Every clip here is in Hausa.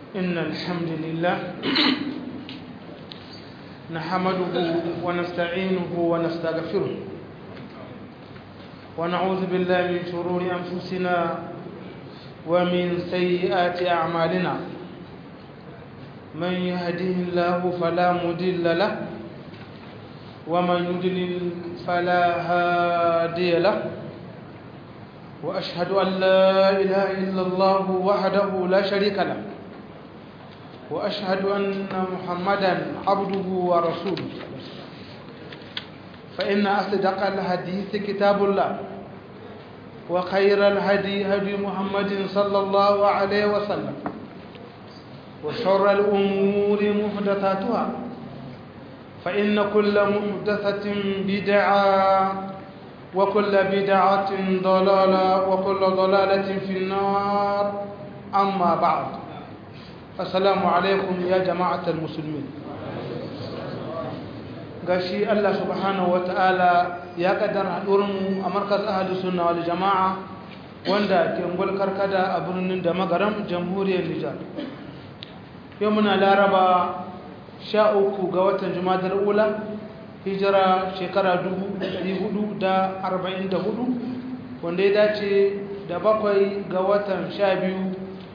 إن الحمد لله نحمده ونستعينه ونستغفره ونعوذ بالله من شرور أنفسنا ومن سيئات أعمالنا من يهده الله فلا مضل له ومن يضلل فلا هادي له وأشهد أن لا إله إلا الله وحده لا شريك له وأشهد أن محمدا عبده ورسوله فإن أصدق الحديث كتاب الله وخير الهدي هدي محمد صلى الله عليه وسلم وشر الأمور محدثاتها فإن كل محدثة بدعة وكل بدعة ضلالة وكل ضلالة في النار أما بعد السلام عليكم يا جماعة المسلمين gashi Allah subhanahu wataala ya kaddara haɗurinmu a markaz ahadu sunna wal jama'a wanda ke ngul karkada a birnin da magaram jamhuriyar Nijar yau muna laraba sha uku ga watan jumadar ula hijira shekara 444 wanda ya dace da bakwai ga watan sha biyu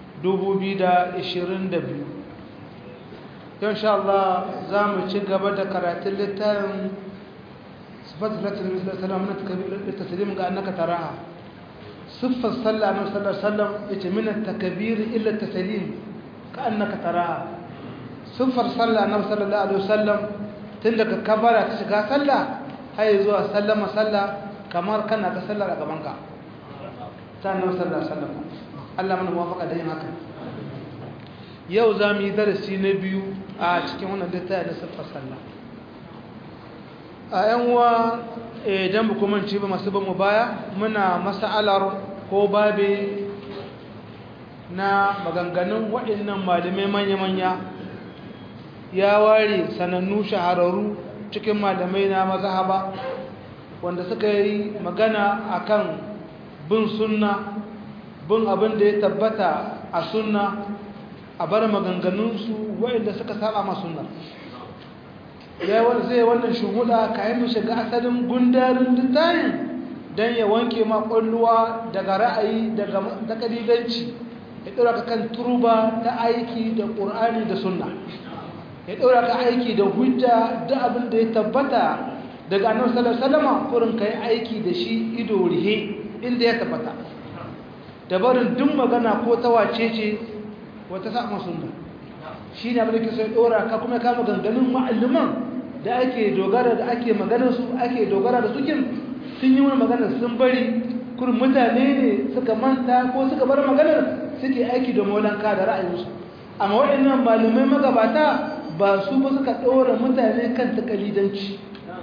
2022 yau sha Allah za mu ci gaba da karatun littafin sifatu latin salam na taslim ga annaka taraha siffar sallah na sallar sallam ya ce minan takabir illa taslim ka annaka taraha siffar sallah na sallallahu alaihi wasallam tun daga kabara ta shiga sallah har zuwa sallama sallah kamar kana ka sallar a gabanka ta nan sallar sallama Allah mana muwafaka da yin haka yau za mu yi darasi na biyu a cikin wannan littafi na siffar sallah a yan uwa idan ba kuma ci ba masu bamu baya muna mas'alar ko babe na maganganun waɗannan malamai manya-manya ya ware sanannu shahararru cikin malamai na mazhaba wanda suka yi magana akan bin sunna bin abin da ya tabbata a sunna a bar maganganunsu waɗanda suka saba ma sunna ya zai wannan shuhuda kayan mu shiga asalin gundarin littayin don ya wanke ma ƙwalluwa daga ra'ayi daga takalilanci ya ɗora ka kan turba ta aiki da ƙur'ani da sunna ya ɗora ka aiki da hujja da abin da ya tabbata daga annabi sallallahu alaihi wasallam kurin kai aiki da shi ido rihe inda ya tabbata da barin duk magana ko ta wace ce wata sama sunna shi ne abin da ke sai ɗora ka kuma kama ganganin ma'alluman da ake dogara da ake maganar su ake dogara da sukin sun yi wani maganar sun bari kurin mutane ne suka manta ko suka bar maganar suke aiki da molanka da ra'ayinsu amma waɗannan malamai magabata ba su ba suka ɗora mutane kan takalidanci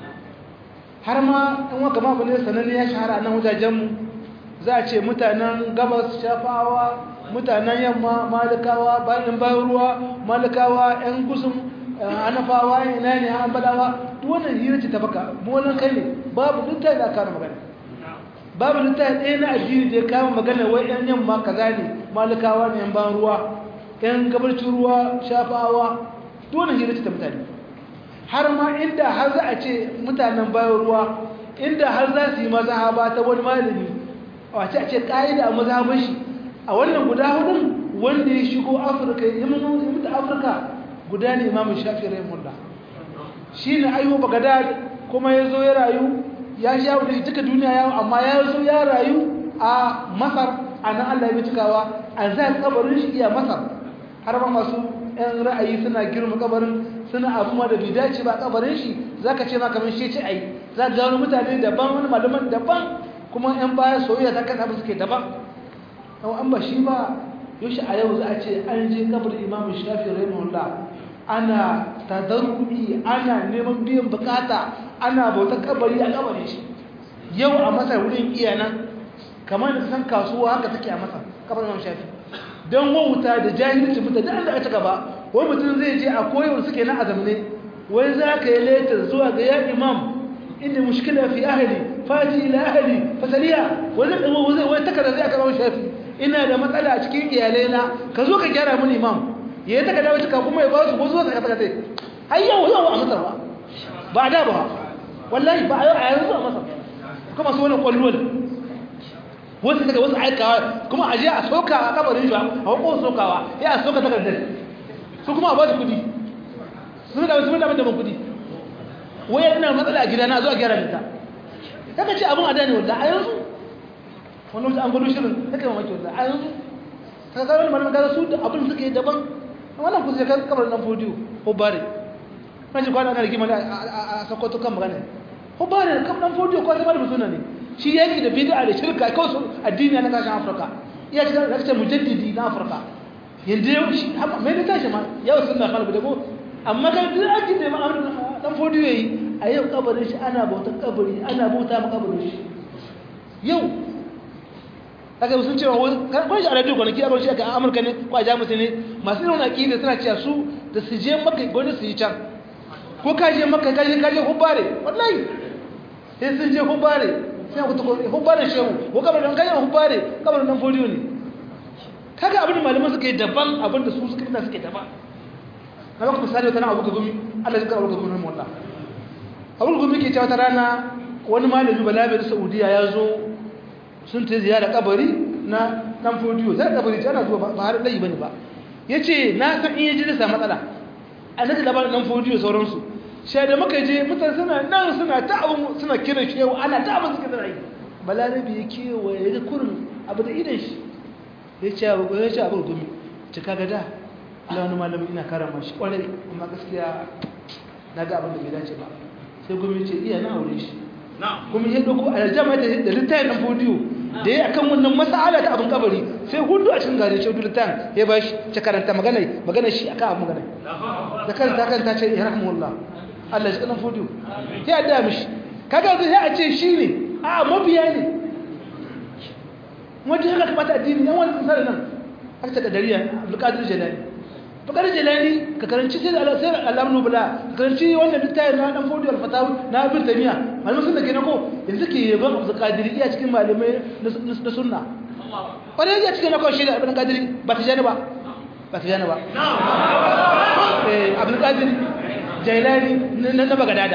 har ma in waka ma bane sananne ya shahara nan wajajenmu za a ce mutanen gabas shafawa mutanen yamma malikawa bayan bayan ruwa malikawa yan gusum anafawa ina ne an badawa duk wannan hira ce ta baka mu wannan kai ne babu duk ta da aka magana babu duk ta ɗaya na addini da ya kama magana wai yan yamma kaza ne malikawa ne yan bayan ruwa yan gabarcin ruwa shafawa dole hira ta mutane har ma inda har za a ce mutanen bayan ruwa inda har za su yi mazhaba ta wani malami wace a ce ƙa'ida a mazhaban shi a wannan guda hudun wanda ya shigo afirka ya mutu afirka guda ne imamun shafi rahimullah shi ne ayyuba bagadad kuma ya zo ya rayu ya sha wuce duka duniya yawo amma ya zo ya rayu a masar a nan allah ya cikawa a za kabarin shi iya masar har ma masu yan ra'ayi suna girma kabarin suna abu ma da bai dace ba kabarin shi zaka ce ma kamar shi ce ai za ga wani mutane daban wani malaman daban kuma yan baya soyayya ta kasa ba suke daban to an ba shi ba yoshi a yau za a ce an je kabarin imam shafi rahimahullah ana tadarru'i ana neman biyan bukata ana bautar kabari a kabarin shi yau a masar wurin iyanan kamar da san kasuwa haka take a masar kabarin imam shafi don wauta da jahilci mutane da aka ci gaba wani mutum zai je a koyar suke na azamne wai za ka yi letar zuwa ga ya imam inda mushkila fi ahli faji ila ahli fasaliya wani wani wani takarda zai aka shafi ina da matsala a cikin iyalaina ka zo ka gyara mun imam ya yi takarda wacce kuma ya ba su ko zuwa takarda ta har yau yau a masar ba ba da ba wallahi ba a yau a yanzu a masar kuma su wani kwallon wasu daga wasu aikawa kuma a je a soka a kabarin shi a hukun sokawa ya a soka takardar su kuma a ba su kudi sun da wasu damar da kudi waya ina matsala a gidana zuwa gyara da ta kaka ce abin a dani wadda a yanzu wani wasu an gudu shirin ta kai mamaki wadda a yanzu ta kawai malamin gaza su da abin suka yi daban wannan kusa kan kabarin dan fodiyo ko bare na ji kwana ana rigima a sakwato kan magana ko bare kan dan fodiyo ko zama da suna ne shi yaki da bid'a da shirka kawai su addini na kasashen afirka iya cikin rakta mujaddidi na afirka yanda yau shi mai da tashi ma yau sunna khalbu da ko amma kan duk addini da ma dan fodiyo yayi a yau kabarin shi ana bautar kabari ana bauta ma kabarin shi yau kaga sun cewa ko shi a radio kwanaki a shi aka amurka ne ko a jamus ne masu irin aƙida suna cewa su da su je maka gwani su yi can ko ka je maka ka je ka je hubbare wallahi sai sun je hubbare sai ku tuko hubbare shehu ko kabarin kan yi hubbare kabarin dan fodiyo ne kaga abin da malaman suka yi daban abin da su suka fita suka yi daban na baka misali wata na abu gumi Allah ya kara abu gumi mu Allah abu gumi ke cewa ta rana wani malami balabe da Saudiya ya zo sun ta ziyara kabari na dan fodiyo sai kabari ta ana zuwa ba har dai bane ba yace na san in yaji da sa matsala annabi labarin dan fodiyo sauransu sai da muka je mutane suna nan suna ta abu suna kira shi yau ana ta abu suka da rai balarabi ya kewa ya ga kurin abu da idan shi ya ce abu ya ce abu gumi ta kaga da Allah wani malami ina karama shi kwarai amma gaskiya na ga abin da bai dace ba sai gumi ce iya na aure shi kuma ya dauko aljama da littafin nan fodiyo da ya akan wannan mas'ala ta abin kabari sai hudu a cikin gare shi littafin ya bashi ta karanta magana magana shi akan abin magana da karanta kan ta ce ya rahmuullah Allah ya kana fodiyo ya da mishi kaga zai a ce shi ne a mabiya ne wanda ya kamata addini yan wani tsara nan aka ta dariya Abdulkadir Jalani Abdulkadir Jalani ka karanci sai Allah sai Allah nubula ka karanci wannan littafin na dan fodiyo al-fatawa na Ibn Taymiyyah malamin sunna kenan ko yanzu ke yaban Abdulkadir iya cikin malamai na sunna wani ya cikin na kawai shi da Abdulkadir ba ta jani ba ba ta jani ba eh Abdulkadir Jailani na Bagadada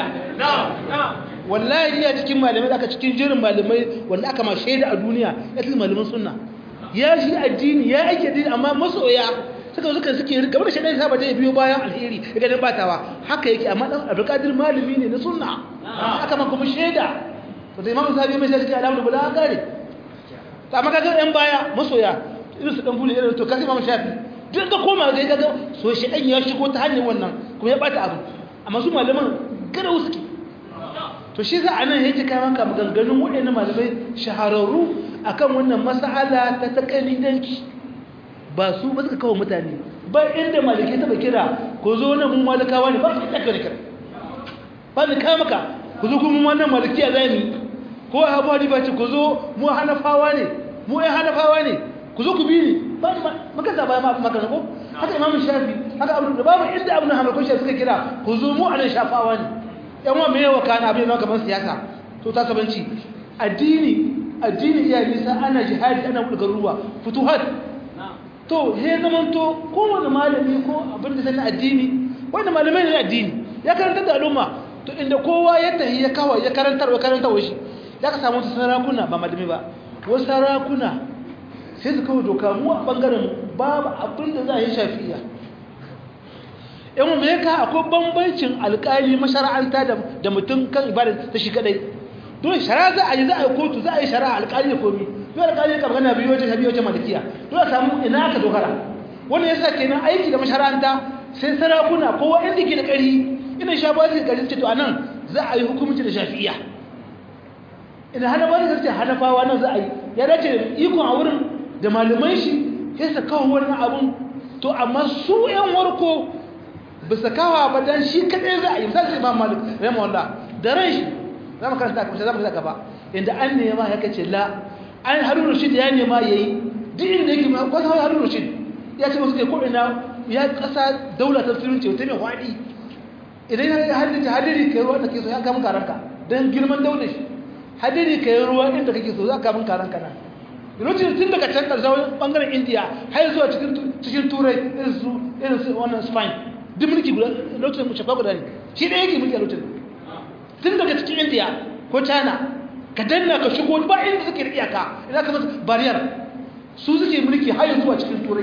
wallahi iya cikin malamai aka cikin jirin malamai wanda aka ma shaida a duniya ya cikin malaman sunna ya shi addini ya ake addini amma masoya suka suka suke rika wanda shaidan saba dai biyo bayan alheri ya ganin batawa haka yake amma dan abdulkadir malami ne na sunna aka ma kuma shaida to da imamu sahabi mai shaida alamu bula gare to amma kaga yan baya masoya irin su dan bulu irin to kasi imamu shafi duk da koma ga kaga so shaidan ya shigo ta hanyar wannan kuma ya bata abu amma su malaman garau suke to shi za a nan yake kai maka maganganun waɗannan malamai shahararru akan wannan mas'ala ta takalidanci ba su ba suka kawo mutane ba inda malike taba kira ko zo nan mun malikawa ne ba su da kira ba ni kai maka ku zo kuma wannan malikiya zai ko abu hadi ba ce ku zo mu hanafawa ne mu ai hanafawa ne ku zo ku bi ni ba maka zaba ma maka ko haka imam shafi haka abu da babu inda abu na hamakon shafi suka kira ku zo mu anan shafawa ne yan wa me yawa kana abin nan kamar siyasa to ta sabanci addini addini iya nisa ana jihadi ana bulgar ruwa futuhat to he zaman to kowane malami ko abin da sanin addini wanda malamai ne addini ya karanta da al'umma to inda kowa ya tahi ya kawo ya karantar wa karantar wa shi ya ka samu sarakuna ba malami ba wasu sarakuna sai su kawo doka mu a bangaren babu abin da za a yi shafi'iya yan mai ka akwai bambancin alkali mashara'anta da mutum kan ibada ta shi kadai dole shara za a yi za a yi kotu za a yi shara alkali da komi dole alkali ka magana biyu wajen biyu wajen malikiya dole samu ina aka dogara wannan yasa kenan aiki da mashara'anta sai sarakuna kowa inda ke da ƙari ina sha ba su ƙari ce to anan za a yi hukumci da shafi'iya ina hana ba su ce hanafawa nan za a yi ya dace da ikon a wurin da malaman shi sai su kawo wannan abun to amma su yan warko bisa kawa ba dan shi kadai za a yi misali imam malik rahimahullah da ran shi za mu karanta kuma za mu ga gaba inda an nema ya kace la an harun rashid ya nema yayi duk inda yake ma ko harun rashid ya ce musu ko ina ya kasa daula ta musulunci wata mai hwadi idan ya haddace hadiri kai ruwa da ke so ya kama karanka dan girman daular shi hadiri kai ruwa inda kake so za ka kama karanka nan lokacin tun daga can ƙarshen ɓangaren indiya har zuwa cikin turai irin su irin su wannan spain duk mulki guda lokacin shafa guda ne shi ɗaya yake mulki a lokacin tun daga cikin indiya ko china ka danna ka shigo ba inda suke da iyaka idan ka masa bariyar su suke mulki har zuwa cikin turai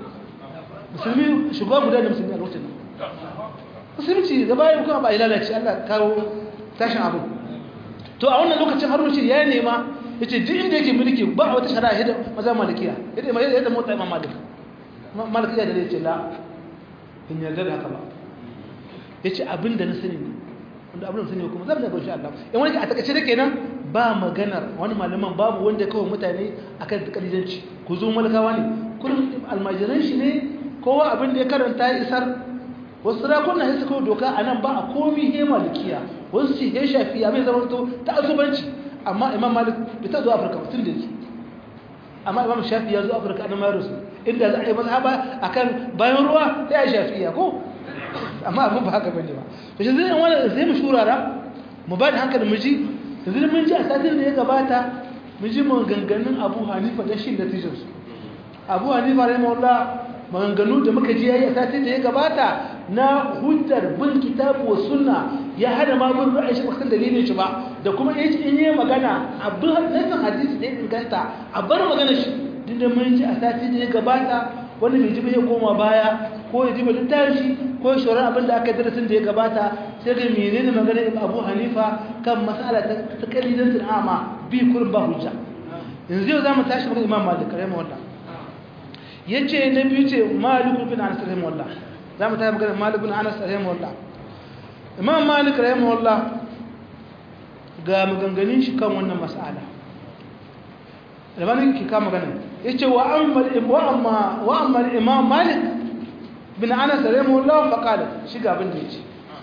musulmi shugaba guda da musulmi a lokacin musulunci da bayan kuma ba a lalace allah kawo tashin abu to a wannan lokacin harun shi ya nema ya ce duk inda yake mulki ba a wata shari'a yadda maza malikiya yadda yadda mota imam malik malikiya da zai ce la in yarda da haka ba ya ce abin da na sani ne wanda abin da sani kuma zan da gaushe Allah in wani a takaice da kenan ba maganar wani malaman babu wanda ya kawo mutane akan kalilanci ku zo malakawa ne kullum almajiran shi ne kowa abin da ya karanta ya isar wasu sarakuna ya suka doka a nan ba a komi he malikiya wasu ce he shafiya mai zama to ta azubanci amma imam malik bai ta zo afirka tun da yake amma imam shafi ya zo afirka a nan mayar su inda za a yi mazhaba akan bayan ruwa sai a shafiya ko amma abin ba haka bane ba to shi zai wani zai mu shurara mu ba da hankali mu ji yanzu mun ji a satin da ya gabata mun ji maganganun abu hanifa da shi natijar su abu hanifa rahimahullah maganganu da muka ji yayi a satin da ya gabata na hujjar bin kitabu wa sunna ya hada ma bin ra'ayi shi bakan dalilin shi ba da kuma yace in yi magana abin hadisin hadisi da ya inganta a bar magana shi dinda mun ji a satin da ya gabata wanda bai ji ba ya koma baya ko ya ji ba littafi ko ya shauran abin da aka darasin da ya gabata sai da menene magana ibn abu hanifa kan mas'ala ta kalilan ama bi kullum ba hujja yanzu yau zamu tashi magana imam malik rahimahullah yace na biyu ce malik bin anas rahimahullah zamu tashi magana malik bin anas rahimahullah imam malik rahimahullah ga maganganun shi kan wannan mas'ala albanin ki kama ganin yace wa amma wa amma wa amma imam malik bin anas rahimahullah fa qala shi ga abin da yace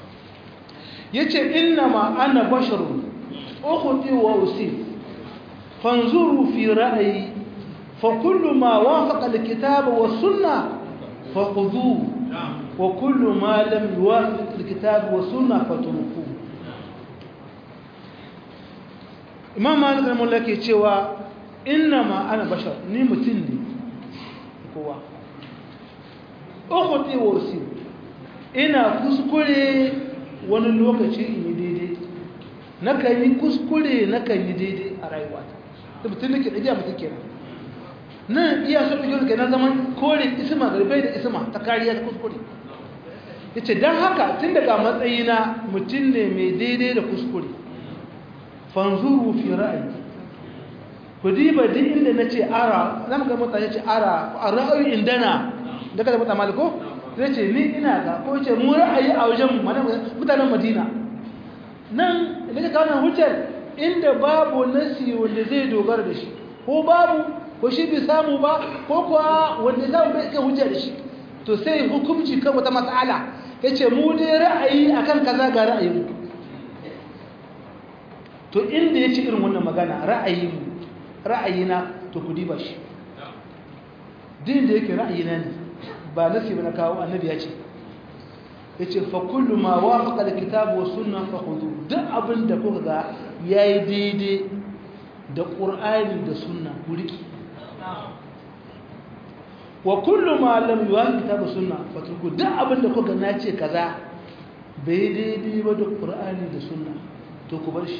yace inna ma ana basharun ukhti wa usif fanzuru fi ra'yi fa kullu ma wafaqa alkitaba wa sunnah fa khudhuhu wa kullu ma lam yuwafiq alkitaba wa sunnah fatrukuhu imam malik rahimahullah ke cewa inna ma ana bashar ni mutum ne kowa ukhti wa usif ina kuskure wani lokaci in yi daidai nakan yi kuskure nakan yi daidai a rayuwata da mutum da ke ɗajiya mutum kenan nan iya so ɗauki wani na zaman kore isma garbai da isma ta kariya ta kuskure ya ce don haka tun daga matsayina mutum ne mai daidai da kuskure fanzuru fi ra'ayi ku diba duk inda na ce ara zama ga mutane ce ara a ra'ayi indana daga da mutane maliko zai ce ni ina ga ko ce mu ra'ayi a wajen mutanen madina nan da ka kawo hujjar inda babu nasi wanda zai dogara da shi ko babu ko shi bai samu ba ko kuwa wanda za mu bai kai hujjar da shi to sai hukunci kan wata matsala ya ce mu dai ra'ayi akan kaza ga ra'ayin to inda ya ce irin wannan magana ra'ayi mu ra'ayina to ku diba shi din da yake ra'ayina ne ba nasi ba na kawo annabi ya ce ya ce fa kullu ma wafaqa alkitabu was sunna fa khudhu duk abin da kuka ga yayi daidai da qur'ani da sunna ku riki wa kullu ma lam yuwafiq kitabu sunna fa turku duk abin da kuka na ce kaza bai daidai ba da qur'ani da sunna to ku bar shi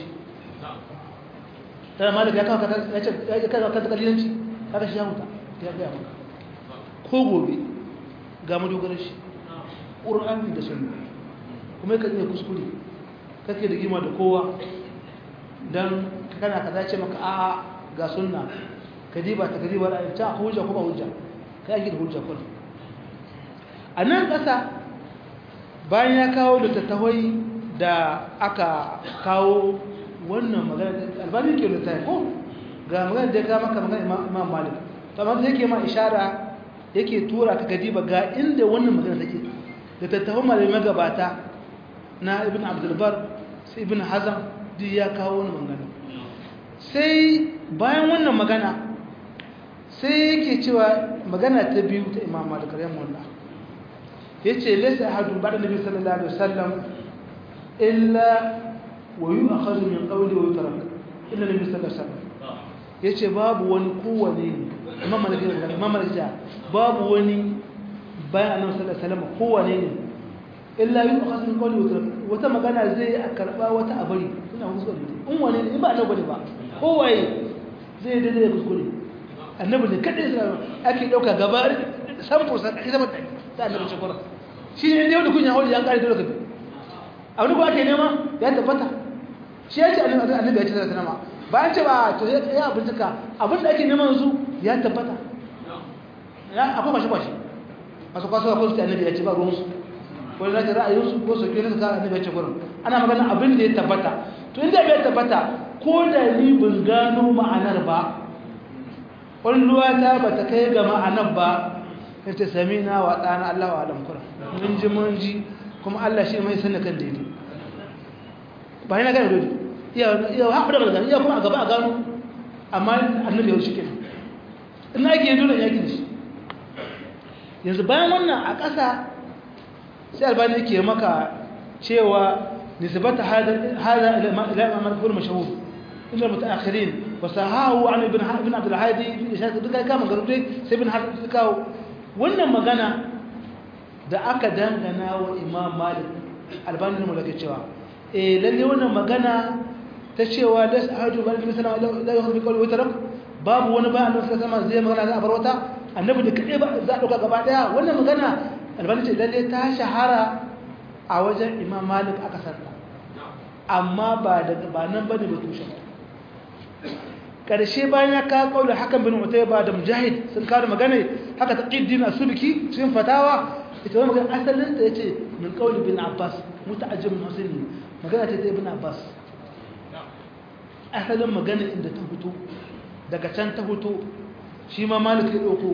tana malaka ya kawo ka ya ce ya kawo ka kalilanci kaga shi ya huta ya ga maka ko gobe ga madogarar shi ƙur'ani da sunna kuma yakan iya kuskure kake da gima da kowa don kana ka zace maka a ga sunna ka diba ta kadiba da ta hujja kuma hujja ka yi da hujja kun a nan ƙasa bayan ya kawo da tattawai da aka kawo wannan magana albani ke da ko ga magana da ya kama maka magana imam malik to amma sai yake ma ishara yake tura ka gadi ba ga inda wannan magana take da tattafin malamai magabata na ibn abdulbar sai ibn hazam duk ya kawo wani magana sai bayan wannan magana sai yake cewa magana ta biyu ta imam malik rahimahullah yace laysa ahadun ba'da nabi sallallahu alaihi wasallam illa wa yu'khadhu min qawli wa yutrak illa nabi sallallahu alaihi wasallam yace babu wani kowane imam malik imam malik babu wani bayan annabi sallallahu alaihi wasallam kowane ne illa yin akhas min qawli wata magana zai a karba wata abari ina kuskure in wani ne in ba annabi ba kowaye zai dade da kuskure annabi ne kadai sai ake dauka gaba san fursa ita ba ta annabi ce kura shi ne da kunya hawli an kare dole kabi abin da ake nema ya tabbata shi ya ce annabi ya ce da sanama bayan ce ba to ya bincika abin da ake neman su ya tabbata ya akwai bashi bashi masu kwaso ko su annabi ya ce ba ruwan su ko da ra'ayin su ko su kire su ka annabi ya ce gurin ana magana abin da ya tabbata to inda bai tabbata ko da ni ban gano ma'anar ba ƙwalluwa ta ba ta kai ga ma'anar ba ya ce sami na wa ɗana Allah wa alam kura mun ji mun ji kuma Allah shi mai sanin kan daidai ba yana gane dole iya haɓu da gani iya kuma a gaba a gano amma annabi yau shi ke ina ake yi dole ya gini shi yanzu bayan wannan a ƙasa sai albani ke maka cewa nisbata hada ila imam al mashhur ila mutaakhirin wa sahahu an ibn ibn abd al-hadi fi ishaq duka kama garudai sai ibn harb kawo wannan magana da aka dangana wa imam malik albani ne mulaka cewa eh lalle wannan magana ta cewa da sahaju bal nabi sallallahu alaihi wasallam la yuhdi qawli witarak babu wani ba annabi sallallahu alaihi wasallam zai magana za a bar wata annabi da kade ba za a dauka gaba daya wannan magana albani ce lalle ta shahara a wajen imam malik aka sarta amma ba daga ba nan bane ba tushen karshe bayan ya kawo kaula hakan bin utayba da mujahid sun kawo magana haka taqiddin asubki cikin fatawa ita wannan magana asalin ta yace min qauli bin abbas muta'ajjib min husaini magana ta ibn abbas asalin magana inda ta fito daga can ta fito shi ma malik ya dauko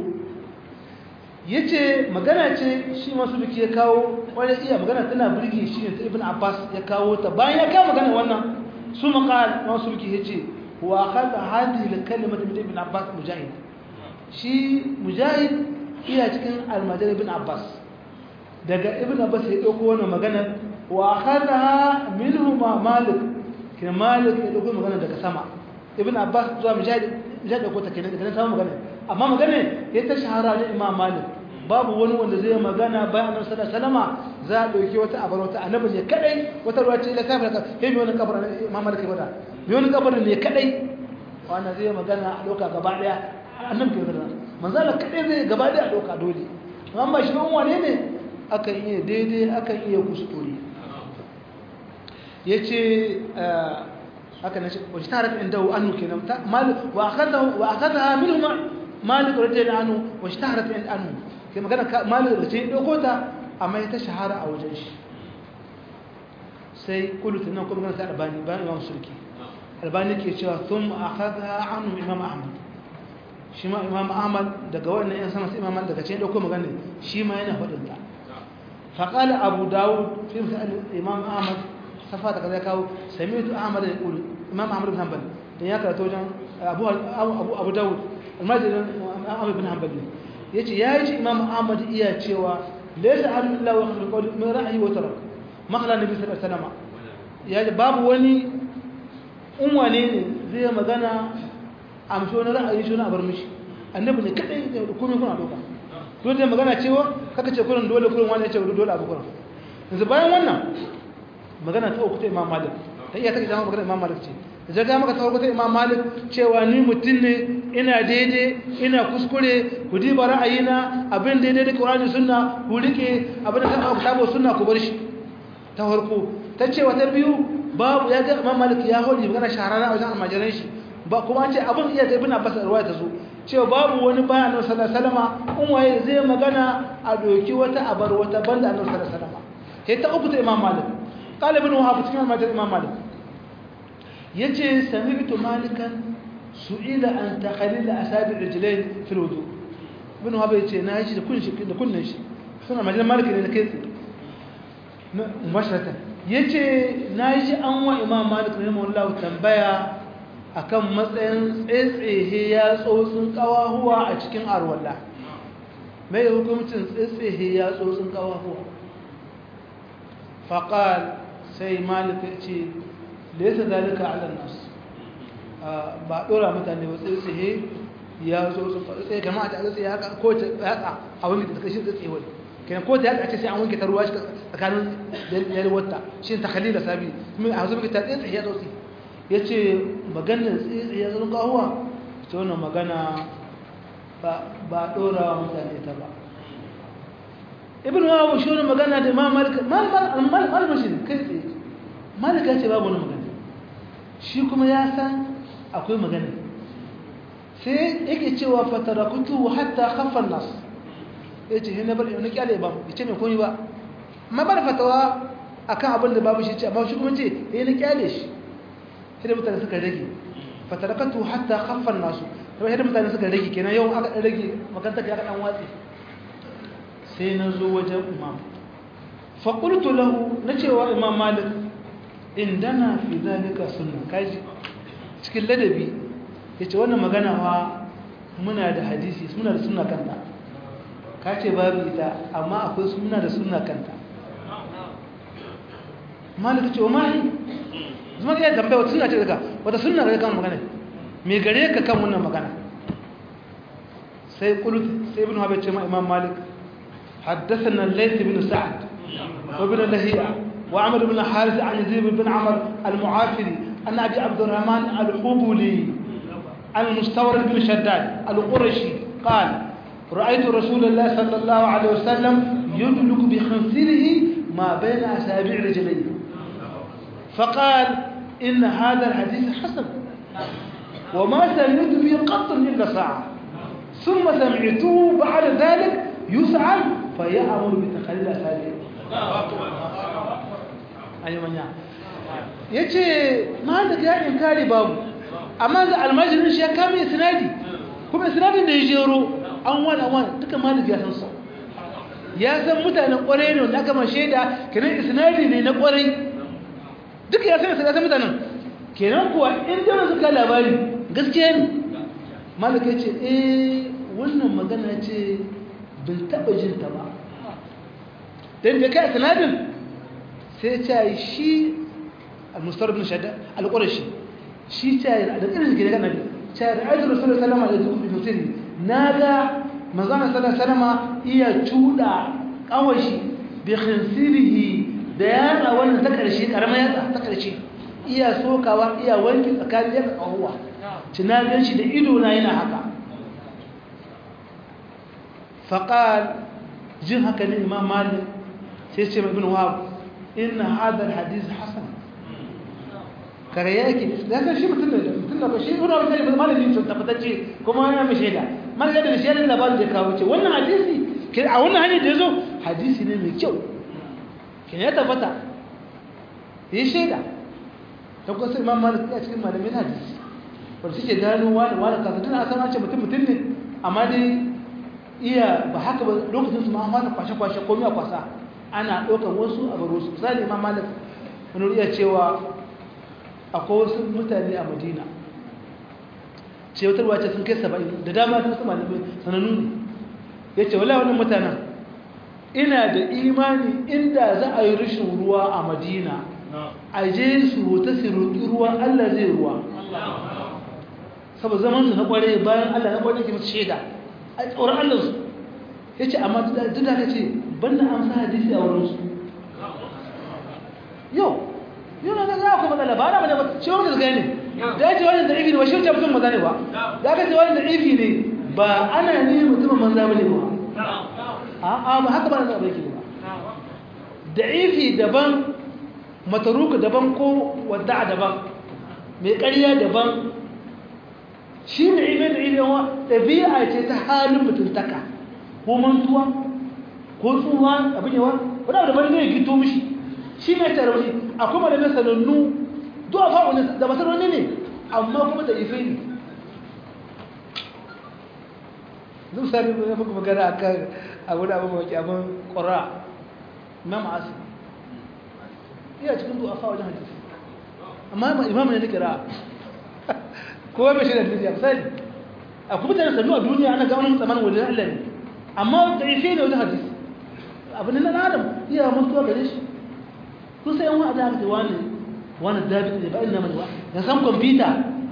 yace magana ce shi masu biki ya kawo wani iya magana tana burge shi ne ta ibn abbas ya kawo ta bayan ya kawo magana wannan su maqal masu biki yace wa akhadha hadhihi al-kalimata min ibn abbas mujahid shi mujahid iya cikin almajar ibn abbas daga ibn abbas ya dauko wannan magana wa akhadha minhu ma malik kina malik ya dauko magana daga sama ibn abbas zuwa mujahid mujahid dauko ta kenan daga sama magana amma magana ya ta shahara da imam malik babu wani wanda zai magana bayan annabi sallallahu alaihi wasallam za a dauki wata abar wata annabi ne kadai wata ruwa ce la kafir ka kai wani kabar imam malik bada mai wani kabar ne kadai wannan zai magana a doka gaba daya annabi ke magana manzala kadai zai gaba daya a doka dole amma shi ban wane ne akan iya daidai akan iya kuskure yace haka ne wace tarat inda annu kenan malik wa akhadahu wa akhadaha minhum malik radiyallahu anhu wa ishtaharat inda anhu kai magana malik da ce dauko ta amma ita shahara a wajen shi sai kullu tunan kuma magana ta albani bayan imam sulki albani ke cewa thumma akhadha anhu imam ahmad shi ma imam ahmad daga wannan yan sama sai imam daga ce dauko magana shi ma yana fadin ta فقال أبو داود في مسألة الإمام أحمد صفات كذا كاو سمعت أحمد يقول إمام أحمد بن حنبل ياك توجن أبو أبو أبو داود المجد أحمد بن حنبل يجي يجي إمام أحمد إياه تشوا ليس أحد إلا وخر قول من رأي وترك ما خلا النبي صلى الله عليه وسلم يا باب وني أم وني زي ما قلنا أمشون رأي شون أبرمش النبي كذا كم يكون أبوك dole da magana cewa kaka ce kurin dole kurin wani ya ce dole abu kurin yanzu bayan wannan magana ta uku ta imam malik ta iya take jama'a magana imam malik ce da ga maka ta uku ta imam malik cewa ni mutum ne ina daidai ina kuskure ku diba ra'ayina abin daidai da qur'ani sunna ku rike abin da ka kitabu sunna ku bar shi ta farko ta ce wata biyu babu ya ga imam malik ya hori magana shahararra a wajen almajiran shi ba kuma ce abin iya da ibn abbas ruwaya ta zo cewa babu wani bayan annabi sallallahu alaihi wasallam in waye zai magana a doki wata abar wata banda annabi sallallahu alaihi wasallam sai ta uku ta imam malik qala ibn wahab cikin al imam malik yace sami'tu malikan su'ila an takhalil asabi rijlain fi alwudu ibn wahab yace na ji da kunshi da kunnin shi suna majalan malik ne da kai mubasharatan yace na ji an wa imam malik rahimahullahu tambaya akan matsayin tsetsehe ya tsotsin kawahuwa a cikin arwalla mai hukumcin tsetsehe ya tsotsin kawahuwa faƙal sai malika ce da ya zalika ala nasu ba dora mutane ba tsaye tsaye ya zo su faɗi tsaye kama a ta tsaye haka ko ta yatsa a wani da kashi tsaye wani kenan ko ta yatsa ce sai an wanke ta ruwa shi tsakanin yalwata shi ta khalila sabi kuma a zo muke ta tsaye tsaye ya tsotsi ya ce maganar tsaye tsaye ya zo kahuwa ta wannan magana ba dora mutane ta ba ibn wawo shi wani magana da ma malik shi kai tsaye malik ya ce babu wani magana shi kuma ya san akwai magana sai yake cewa fatarakutu hatta khaffan nas ya ce hina bar yana kyale ba ya ce mai komi ba amma bar fatawa akan abin da babu shi ce amma shi kuma ce ya na kyale shi sai mutane suka rage fatarakatu hatta khaffan nasu sai mutane suka rage kenan yau aka rage makanta ka dan watsi sai na zo wajen imam faƙultu lahu na cewa imam malik indana fi zalika sunna kaji cikin ladabi ya ce wannan magana wa muna da hadisi muna da sunna kanta ka ce babu ita amma akwai muna da sunna kanta malik ce wa mahi zama iya tambaya wata sunna ce daga wata sunna ga kan magana me gare ka kan wannan magana sai kulut sai ibn habai ce ma imam malik حدثنا الليث بن سعد وابن لهيعة وعمر بن حارث عن يزيد بن عمر المعافري أن أبي عبد الرحمن الحبولي المستورد بن شداد القرشي قال رأيت رسول الله صلى الله عليه وسلم يدلك بخنصره ما بين أسابيع رجليه فقال إن هذا الحديث حسن وما سمعت به قط إلا ساعة ثم سمعته بعد ذلك يسعل فيأمر بتقليل أسابيع أي من يعني yace malik ya inkari babu amma ga almajirin shi ya kama isnadi kuma isnadin da ya jero an wani wani duka malik ya san su ya san mutanen kwarai ne wanda aka ma shaida kenan isnadi ne na kwarai duka ya san ya san mutanen kenan kuwa in da suka labari gaskiya ne malik ya ce eh wannan magana ce bin taɓa jin ta ba don da kai sanadin sai ta yi shi al-mustar bin shadda al-qurashi shi ta yi da irin gida kana ta yi da rasulullah sallallahu alaihi wasallam na ga manzon sallallahu alaihi wasallam iya cuda kawashi bi khinsirihi da yana wannan ta karshe karamar yatsa ta karshe iya sokawa iya wanki tsakanin yatsa kahuwa tunanin shi da ido na yana haka فقال جن هكا الإمام مالك سيسمع ابن وهب إن هذا الحديث حسن كرياكي لكن شيء مثل مثل بشيء هنا مثل ما لم ينسى تفتشي كما أنا مش هذا ما لقى الشيء اللي بعد ذكره وشيء وانا حديثي كده أولا هني دزو حديثي ne mai kyau kin ya tabbata yi shaida ta kusa imam malik ya cikin malamin hadisi wanda suke gano wani wani kasa tana san ce mutum mutum ne amma dai iya ba haka ba lokacin su ma an fara kwashe-kwashe komai a kwasa ana ɗaukar wasu a baro su misali ma malik wani iya cewa akwai wasu mutane a madina ce wata ruwa ce sun kai saba'in da dama sun su malamai sanannu ne ya ce wala wani mutanen ina da imani inda za a yi rashin ruwa a madina a je su rota su roƙi ruwa allah zai ruwa saboda zaman su na ƙware bayan allah na ƙware ke masu shaida a tsoron allansu ya ce amma duk da ka ce banda an sa hadisi a wurinsu yau yau na gaza akwai matsala ba na bane ba ce wani gaza ne da ya ce wani da ifi ne ba shi wuce mutum maza ne ba da aka ce wani da ifi ne ba ana ne mutumin manza ba ne ba a ba haka ba na zaɓa yake ba da ifi daban mataruka daban ko wadda daban mai ƙarya daban shi ne ibe da ibe wa ɗabi'a ce ta halin mutuntaka ko mantuwa ko tsuwa abin yawa wani abu da bari zai gito mishi shi ne ta rauni akwai malamai sanannu zuwa fa'unin da masaroni ne amma kuma da ife ne zai sami ya fuka magana a kan abu da abin mawaki abin ƙura imam asu iya cikin zuwa fa'unin hadisi amma imam ne na kira kowa mai shirya duniya misali a kuma tana sannu a duniya ana ga wani tsamanin wajen Allah ne amma da ife ne wajen hadisi abin nan adam iya mutuwa gare shi kun sai yan wa da aka wani wani dabi ne ba ina mai wa ya san kwamfuta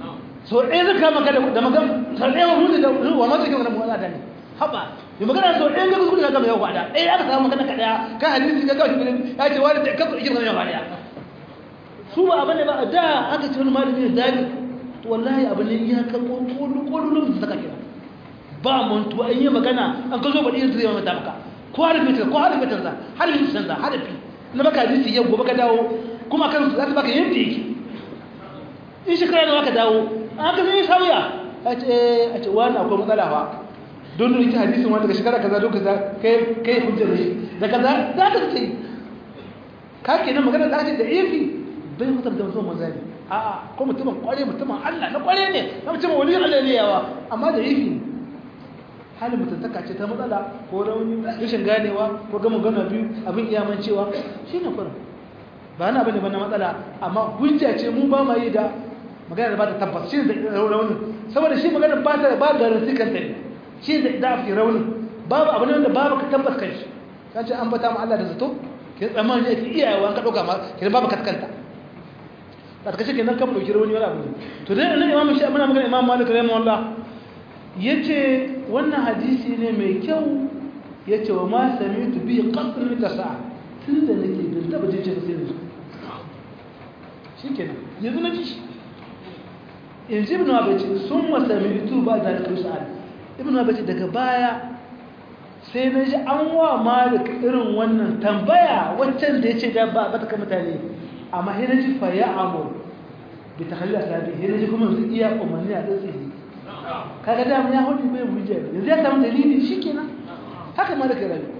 so ɗaya zaka maka da magan sau ɗaya hudu da wa ma zai magana mu'ala da ne haba yi magana sau ɗaya ga kuskure ka gama yau kwada ɗaya aka samu magana ka ɗaya ka hadisi ka gashi ya ce wani da kafa ikin yau kwada su ba abin da ba da aka ce wani malami da zabi to wallahi abin ne ya kan kololin da saka kira ba mantu an yi magana an ka zo ba ɗin zai mata maka ko harfi ta ko harfi ta za harfi ta za harfi na baka hadisi yau gobe ka dawo kuma kan za ta baka yadda yake in shekara da ka dawo an ka zai sauya a ce a ce wani akwai matsala ba don ita hadisin wanda daga shekara kaza don kaza kai kai hujjar ne da kaza za ka ce ka ke nan magana da ake da ifi bai mutum da mutum manzani a ko mutumin kware mutumin Allah na kware ne na mutumin wani Allah ne yawa amma da ifi ne halin mutuntaka ce ta matsala ko rauni rashin ganewa ko gama gana biyu abin iyamancewa shi ne kurin ba na bane ba na matsala amma hujja ce mu ba ma yi da magana da ba ta tabbas shi da raunin saboda shi magana ba ta ba garanti kan ta shi da da fi raunin babu abu ne wanda babu ka tabbas kan shi kan ce an bata mu Allah da zato ke tsammani yake iyayewa ka dauka ma ke babu katkanta da kace kenan kan dauki rauni wani abu to dai nan imamu shi muna magana imamu Malik rahimahullah yace wannan hadisi ne mai kyau yace wa ma sami'tu bi qatl da sa'a tunda nake bin taba jin shi sai yanzu shikenan yanzu na ji shi yanzu ibn abaci sun masamitu ba da alƙar sa'ad ibn abaci daga baya sai na ji an wa malik irin wannan tambaya waccan da ya ce da ba ta mutane amma hina ji fa ya amur bi ta halila sabi hina ji kuma su iya umarni a tsiri kaga da ya hudu bai hujja yanzu ya samu dalili shikenan haka malik ya rayu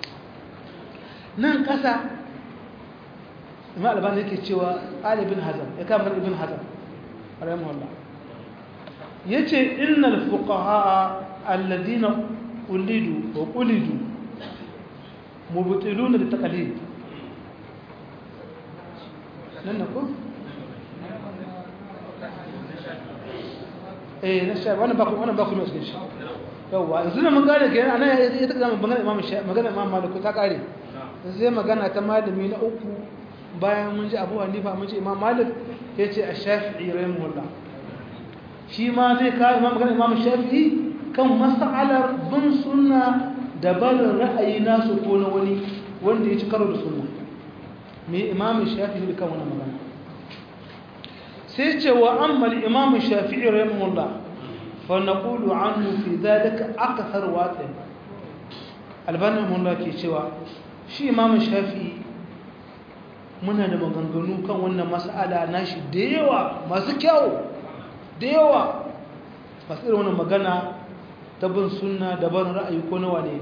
nan kasa imam albani yake cewa ali bin hazam ya kama ibn hazam rahimahullah yace innal fuqaha alladhina ulidu wa qulidu mubtiluna li taqlid nan ko eh na sha wannan ba ku wannan ba ku ne shi yawa yanzu mun gane ke ana ya ta zama magana imam magana imam malik ta kare sai magana ta malami na uku bayan mun ji abu hanifa mun ji imam malik ya ce a shafi'i rahimahullah shi ma zai kawo imam magana imam shafi'i kan mas'alar bin sunna da barin ra'ayi nasu ko na wani wanda ya ci karo da sunna me imam shafi'i kan wannan magana sai ce wa amma imam shafi'i rahimahullah fa naqulu anhu fi dhalika akthar waqi albani rahimahullah ke cewa shi imam shafi'i muna da maganganu kan wannan mas'ala nashi da yawa masu kyau da yawa masu irin wannan magana ta bin sunna da ban ra'ayi ko na wane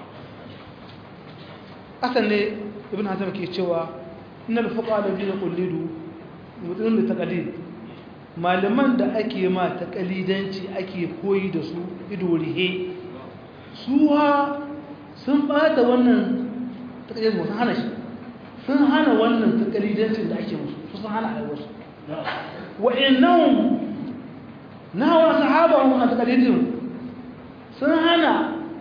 asan ne ibn hazm ke cewa innal fuqaha alladhina qullidu mutun da taqlid malaman da ake ma taqlidanci ake koyi da su ido rihe su ha sun bata wannan taqlid mu hana shi sun hana wannan takalidancin da ake musu su sun hana aiwarsu wa'annan nawa sahabahum an takalidin sun hana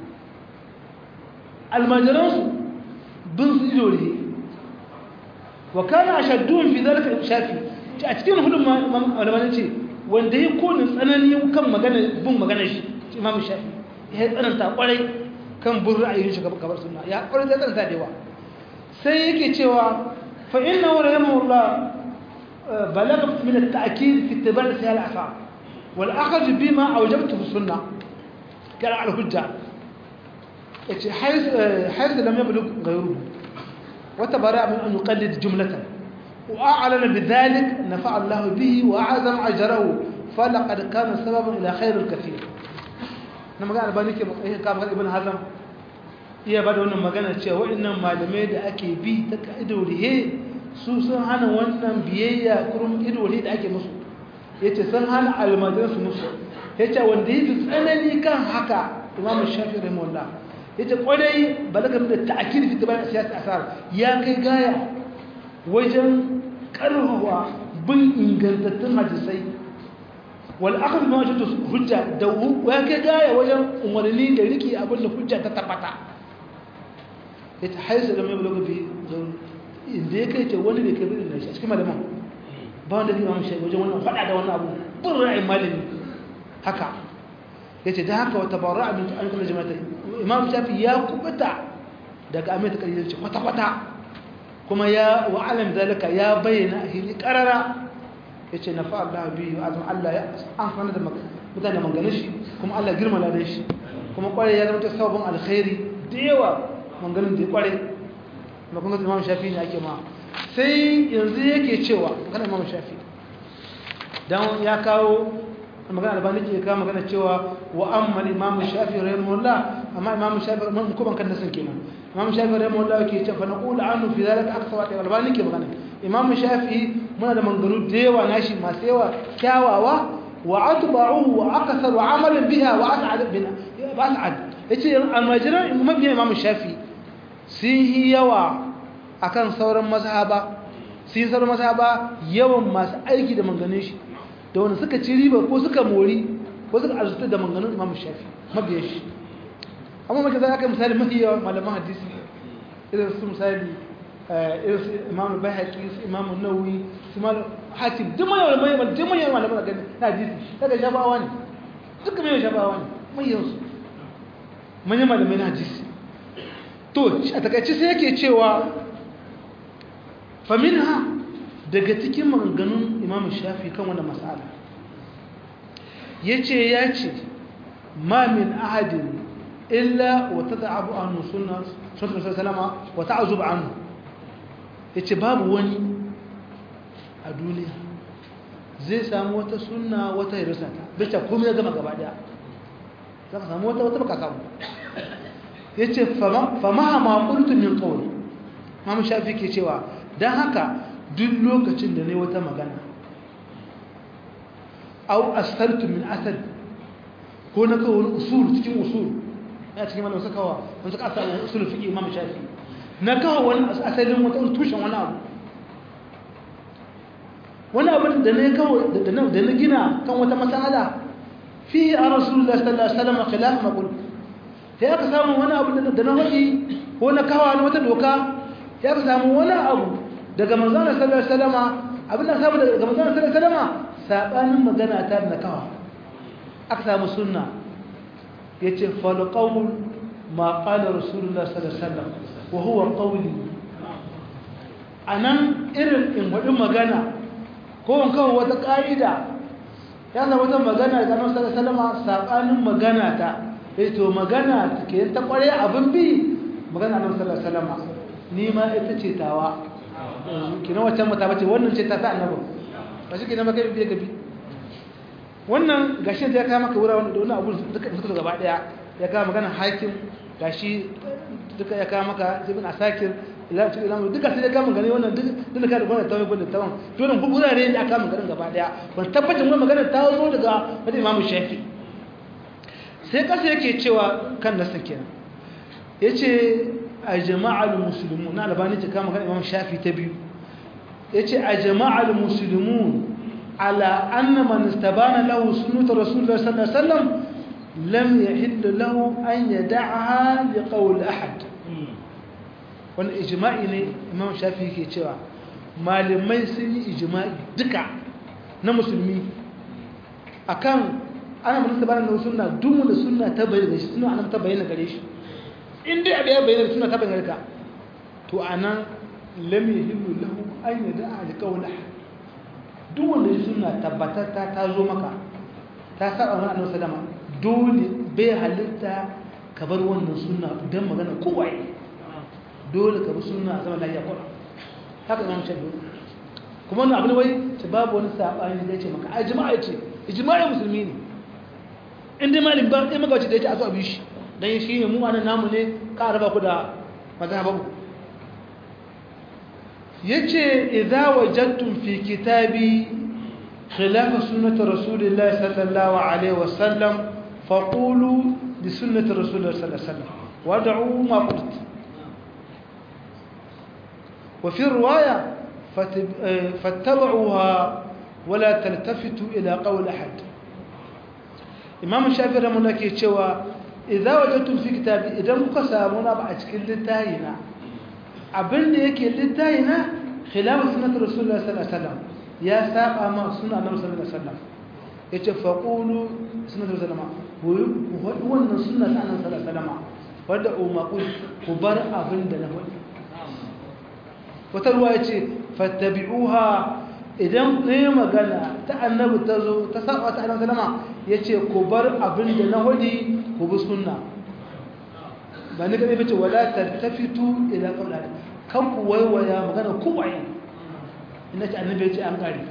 almajiransu bin su ido ne wa kana ashaddun fi zalika shafi a cikin hudun malaman ce wanda ya kone tsanani kan magana bin magana shi imam shafi ya tsananta kwarai kan bin ra'ayin shi gabar sunna ya kwarai da tsananta da yawa sai yake cewa fa inna wa rahimahullah balagha min at-ta'kid fi ittiba' sahih al-asar wal akhd bima awjabtu fi sunnah kala al-hujja yace hayth hayth lam yablugh ghayruhu wa tabara min an yuqallid jumlatan wa a'lana bidhalik nafa'a Allah bihi wa a'zam ajrahu falaqad kana sababan ila khayr al-kathir na magana albani ke kamar ibn hazm iya ba da wannan magana cewa waɗannan malamai da ake bi ta idorihe su sun hana wannan biyayya kurum idorihe da ake musu ya ce sun hana almajiransu musu ya ce wanda ya fi tsanani kan haka imamu shafi rahimahullah ya ce kwadai balagar da ta'akir fi tabar siyasa asar ya kai gaya wajen karfafa bin ingantattun hadisai wal akhd ma wajadu hujja da ya kai gaya wajen umarni da riki abin da hujja ta tabbata ya ta haisu da mai bulaga bi inda ya kai ce wani bai kai bi da shi a cikin malaman ba wanda zai mamu shai wajen wannan faɗa da wannan abu bin ra'ayin malami haka yace da haka wata bara min an kula jama'a imam shafi ya kubuta daga amai ta kalilci kwata kwata kuma ya wa alam zalika ya bayyana hili qarara yace na fa Allah bi wa azam Allah ya amfana da mutane manganin shi kuma Allah girma ladan shi kuma kware ya zama ta sabon alkhairi da yawa manganin da kware kuma kun ga imam shafi ne ake ma sai yanzu yake cewa kana imam shafi dan ya kawo magana albani ke kawo magana cewa wa amma imam shafi rahimahullah amma imam shafi mun ko ban kan nasan kenan imam shafi rahimahullah yake cewa fa naqulu anhu fi zalika akthar wa albani ke magana imam shafi muna da manganu da yawa nashi masu yawa kyawawa wa atba'uhu wa akthar amalan biha wa as'ad bina ba as'ad yace almajiran mabiyan imam shafi sun yi yawa akan sauran mazhaba sun sauran mazhaba yawan masu aiki da manganin shi da wanda suka ci riba ko suka mori ko suka arzuta da manganin imam shafi mabiyan shi amma mace za ka misali mafi yawa malaman hadisi irin su misali irin su imam bahaki su imam nawawi su imam hatim duk mai mai mai duk mai malaman da na hadisi daga shafawa ne duk mai shafawa ne mai yansu manyan malamai na hadisi to a takaice sai yake cewa faminha daga cikin maganganun imam shafi kan wani matsala ya ce ya ce ma min ahadin illa wata ta'abu annu suna sunan salama wata azub annu ya ce babu wani a duniya zai samu wata suna wata hirisa ta bicca kuma ya gama gaba daya za ka samu wata wata baka samu ya ce fama ma ƙultun min ƙauri mamu shafi ke cewa don haka duk lokacin da ne wata magana au asartu min asal ko na kawo wani usul cikin usul ya cikin mana wasu kawo wasu kasa usul fiƙi imam shafi na kawo wani asalin wata tushen wani abu wani abin da na kawo da na gina kan wata matsala fi a rasulullah sallallahu alaihi wasallam khilaf maqul sai aka samu wani abu da na wadi ko na kawo wata doka sai aka samu wani abu daga manzon sallallahu alaihi wasallama abin da samu daga manzon sallallahu alaihi wasallama sabanin magana ta da kawa aka samu sunna yace fal qawl ma qala rasulullah sallallahu alaihi wasallam wa huwa qawli anan irin in wadin magana ko in kawo wata kaida ya zama wata magana daga manzon sallallahu alaihi wasallama sabanin magana ta eh to magana ke ta kware abin bi magana annabi sallallahu alaihi wasallama ni ma ita ce tawa kina wacce mata bace wannan ce ta ta annabi ba shi kina maka biye gabi wannan gashi da ya kawo maka wuraren da wannan abu duka suka gaba daya ya kawo magana hakim gashi duka ya kawo maka ibn asakir ila tu ila duka sai ya kawo magana wannan duka ka da wannan tawaye ko da tawan to nan wurare ne aka magana gaba daya ban tabbatar wannan magana ta zo daga wani imamu shafi sai kasa yake cewa kan nasin kenan yace a jama'al musulmun na albani ta kama kan imam shafi ta biyu ya ce a jama'al musulmun ala anna man istabana lahu sunnatu rasulullah sallallahu alaihi wasallam lam yahill lahu an yad'aha li qawl ahad wannan ijma'i ne imam shafi yake cewa malamai sun yi ijma'i duka na musulmi akan ana mun istabana lahu sunna duk da sunna ta bayyana shi sunna an ta bayyana gare shi in dai abu ya bayyana suna taɓa garka to a nan lami hillu lahu an yi da alƙawar duk wanda ya suna tabbatar ta ta zo maka ta saba wani annabi sadama dole bai halitta ka bar wannan suna don magana kowai dole ka bi suna a zama lafiya kwallo haka zama ce dole kuma wani abu ne wai ta babu wani saɓani da ya ce maka a jima'a ce jima'a musulmi ne in dai malin ba ɗaya magawaci da ya ce a zo a bi shi don shi ne mu anan namu ne ka raba ku da mazhababu yace idza wajadtum fi kitabi khilaf sunnati rasulillahi sallallahu alaihi wasallam faqulu bi sunnati rasulillahi sallallahu alaihi wasallam wad'u ma qult wa fi riwaya fattabi'uha wala taltafitu ila qawl ahad imam shafi'i rahimahullah ke cewa idza wajadtum fi kitabi idan kuka samu na ba a cikin littayina abinda yake littayina khilaf sunnat rasulullah sallallahu alaihi wasallam ya saba ma sunna annabi sallallahu alaihi wasallam yace faqulu sunnatu sallama ku faɗi wannan sunna ta annabi sallallahu alaihi wasallam wanda ummaqul ku bar abin da na faɗi wata ruwa yace fattabi'uha idan ne magana ta annabi ta zo ta saba ta annabi sallama yace ku bar abin da na faɗi ku bi sunna ba ni kadai bace wala tartafitu ila qawli kan ku waiwaya magana ku waye ina ce annabi ya ce an kare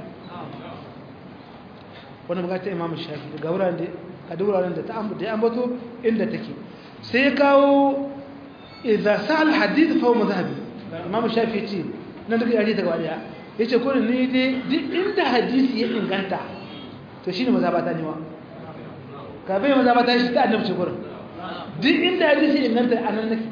wannan magana ta imamu shafi daga wuraren da a duk wuraren da ta ambata ambato inda take sai ya kawo idza sal hadith fa huwa madhhabi imamu shafi ya ce nan daga yare daga wadiya yace ko ne dai duk inda hadisi ya inganta to shine mazhabata ne wa ka bai mazhabata shi ta annabi ce gurin duk inda hadisi ya inganta anan nake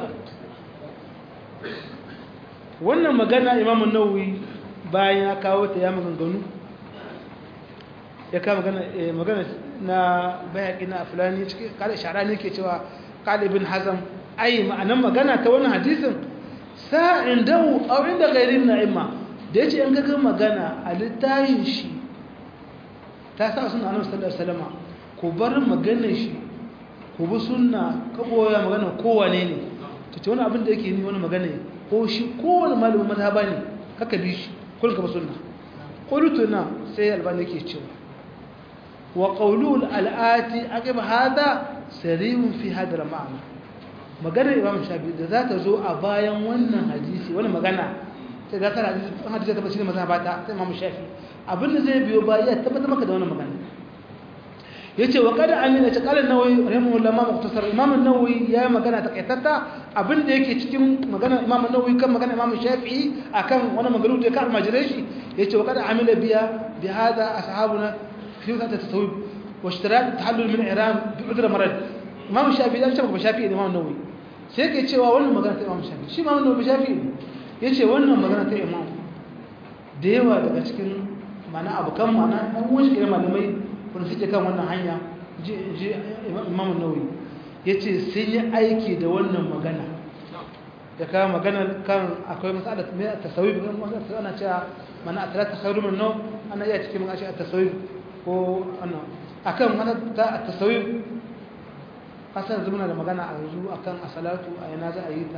wannan magana imamu nawawi bayan ya kawo ta ya maganganu ya kawo magana na bayaki na fulani cikin kada shara ne ke cewa kalibin hazam ai ma'anan magana ta wannan hadisin sa'in dawo a inda gairin na'imma da ya ce yan gagan magana a littayin shi ta sa suna annabi sallallahu alaihi wasallam ku bar maganar shi ku bi sunna ka boya magana kowane ne ta ce wani abin da yake ni wani magana ne ko shi kowane malamin mazhaba ne kaka bi shi kullum ka bi sunna qultu na sai albani yake cewa wa qawlul al'ati aqib hada sarihun fi hadar ma'ana maganar imam shafi da za ta zo a bayan wannan hadisi wani magana sai za ta hadisi an hadisi ta bashir mazhaba ta ta imam shafi abinda zai biyo ba ya tabbatar maka da wannan magana yace wa qad amina ta qala nawawi rahimahullah ma mukhtasar imam an-nawawi ya magana takaitatta abinda yake cikin magana imam an-nawawi kan magana imam shafi'i akan wani magaru da ya kar majirai shi yace wa qad amila biya bi hada ashabuna fi wata tasawuf wa ishtirak tahallul min iram bi udra marad imam shafi'i dan shafi'i shafi'i imam an-nawawi sai yake cewa wannan magana ta imam shafi'i shi imam an-nawawi shafi'i yace wannan magana ta imam da yawa daga cikin mana abukan mana an wani shi malamai wanda suke kan wannan hanya ji imam nawawi ya ce sun yi aiki da wannan magana da kawo magana kan akwai matsalar mai a tasawif ana cewa mana a tsara tasawif min nau ana iya cikin magashi a tasawif ko ana akan mana ta a tasawif kasar zumuna da magana a yanzu akan asalatu a yana za a yi ta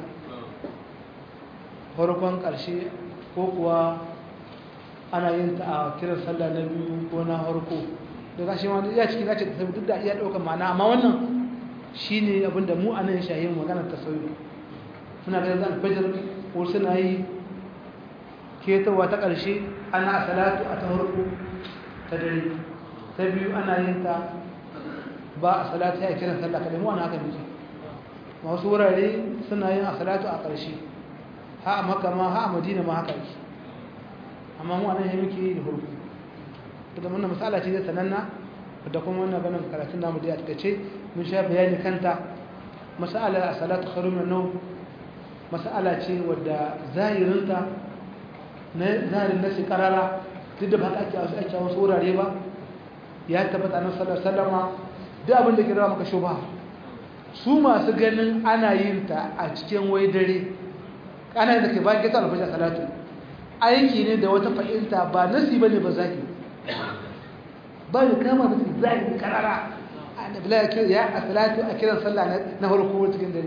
farkon ƙarshe ko kuwa ana yin ta a kiran sallah na biyu ko na harko da gashi ma ya cikin zace ta duk da iya daukar ma'ana amma wannan shine abin da mu a nan shahin magana ta sauyi muna ganin zan fajar ko suna yi ketawa ta ƙarshe ana salatu a ta harko ta dare ta biyu ana yin ta ba a salatu ya kiran sallah kadai mu ana haka miji wasu wurare suna yin a salatu a ƙarshe ha a maka ma ha a madina ma haka yake amma mu anan muke yi da hurku da wannan misala ce zai sananna da kuma wannan ganin karatun namu da ya take mun sha bayani kanta masala a salatu khairun min nawm masala ce wadda zahirinta na zahirin nasi karara duk da ba ka ake wasu ake wasu wurare ba ya tabbata nan sallar sallama duk abin da ke rawa maka shubha su masu ganin ana yin ta a cikin wai dare ana yin da ke bayan kesa alfajar salatu aiki ne da wata fahimta ba nasi ba ne ba zaki ba da kama da zaki karara da bila ya a salatu a kiran sallah na farko cikin dare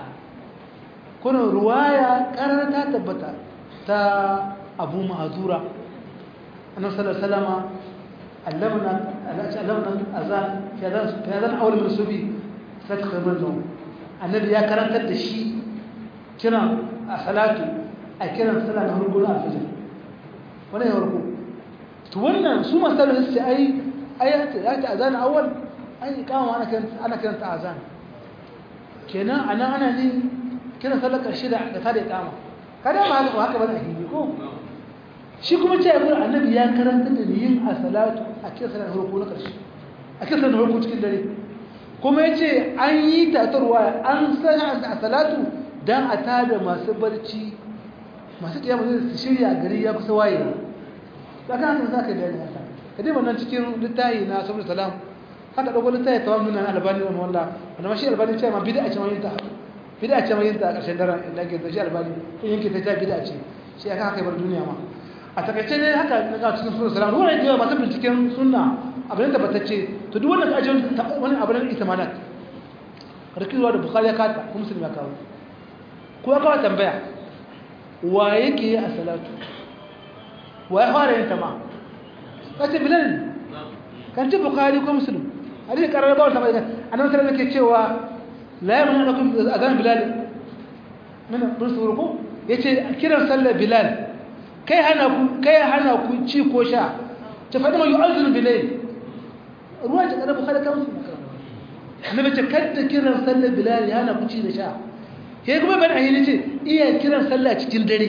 kuna ruwaya karara ta tabbata ta abu ma'azura annabi sallallahu alaihi wasallama علمنا علمنا الاذان في اذان في اذان اول من الصبي فتح النوم النبي يا كرنت da shi kina a salatu a kiran sallah na harko na alfajir wannan ya harko to wannan su masalu sai ai ayat ayat azan awal ai kama ana kiran ana kiran ta azan kenan ana ana ne kiran sallar karshe da da tare kama kada ma haka haka ba da ko shi kuma ce abu annabi ya karanta da yin a salatu a kiran sallar harko na karshe a kiran sallar harko cikin dare kuma yace an yi tatarwa an sana a salatu dan a tada masu barci masu kiyama zai su shirya gari ya kusa waye ba kan haka zaka da haka kadai wannan cikin littafi na sabbin salam haka dogo littafi tawam nuna na albani wannan walla wannan mashi albani ce ma bid'a ce ma yin ta bid'a ce ma yin ta a ƙarshen daren da ke da shi albani in yanke ta ta bid'a ce shi aka haka bar duniya ma a takaice ne haka na ga cikin sunan salam ruwan da masu binciken sunna abin da batacce to duk wannan ajin wani abin itimanat rikizuwa da bukhari ya kata ko musulmi ya kawo ko ya kawo tambaya wa yake yi a salatu wa ya fara yin tama kace bilal ne kan ce bukhari ko musulmi hadisi karar ba wata bayan annabi sallallahu alaihi cewa la yamna lakum azan bilal min rusul yace kiran sallar bilal kai hana ku kai hana ku ci ko sha ta faɗi mai yu'azzin bilal ruwa ta kada bukhari kan musulmi annabi ce kadda kiran sallar bilal ya hana ku ci da sha kai kuma ban ayi ce iya kiran sallah cikin dare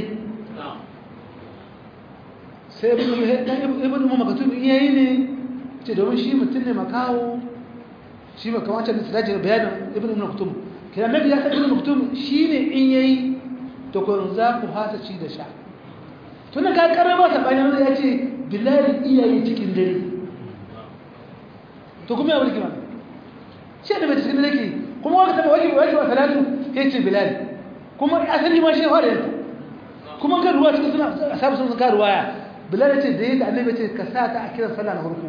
sai ibn umar makatub yayi ne ce domin shi mutum ne makawo shi ba kamar can da da bayanin ibn ibn maktum kira nabi ya san ibn maktum shine in yayi to kun za ku hasa ci da sha tun ka karama ta bayan ya ce billahi iyayi cikin dare to kuma ya wani kima shi da bai cikin dare kuma wani tabi wajibi wajibi wa salatu ya ce billahi kuma asali ma shi fara yanzu kuma ga ruwa cikin suna asabu sun ka ruwaya billahi ce da yadda annabi ce ka sa ta a kiran sallah na farko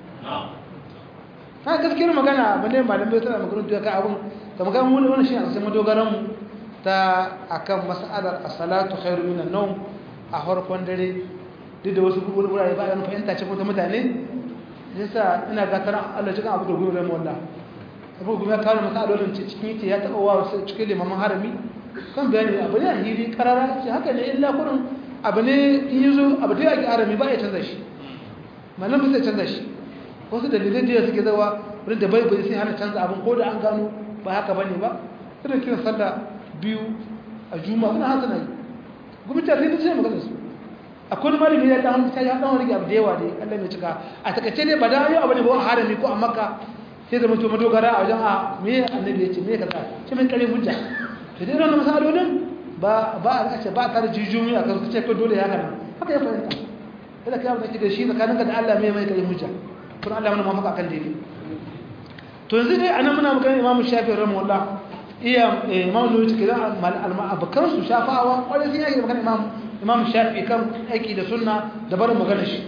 ta gaskiyar magana ba ne malamai suna maganin tuya ka abin ta magana wani wani shi a sai madogaran mu ta akan mas'alar as-salatu khairu minan nawm a farkon dare duk da wasu wurare ba yana fahimta ce ko ta mutane yasa ina ga tana Allah cikin abu da gobe ran wallah abu gobe ka kawo masalolin cikin yake ya taba wa wasu cikin limamin harami kan bayani abu ne a hili karara ce haka ne illa kurin abu ne in yazo abu da yake harami ba ya canza shi malamin sai canza shi wasu dalilai da suke zawa wurin da bai bai sai hana canza abin ko da an gano ba haka bane ba irin kiran sallah biyu a juma'a ina haka nayi gwamnati sai sai magana su akwai malami ya dan ta ya dan rige abu da yawa dai Allah mai cika a takaice ne ba da yau abu ne ba a harami ko a makka sai da mutum madogara a wajen a me annabi ya ce me kaza ce mai kare hujja to dai wannan masalolin ba ba a ce ba ta da jijumi a kan ce ko dole ya kana haka ya fahimta kada kai abu da kike shi tsakaninka da Allah mai mai kare hujja kun Allah mana mafaka kan daidai to yanzu dai anan muna magana Imam Shafi'i rahimahullah iya Imam Nawawi take da al-abakan su shafawa wanda sun yi magana Imam Imam Shafi'i kan aiki da sunna da barin magana shi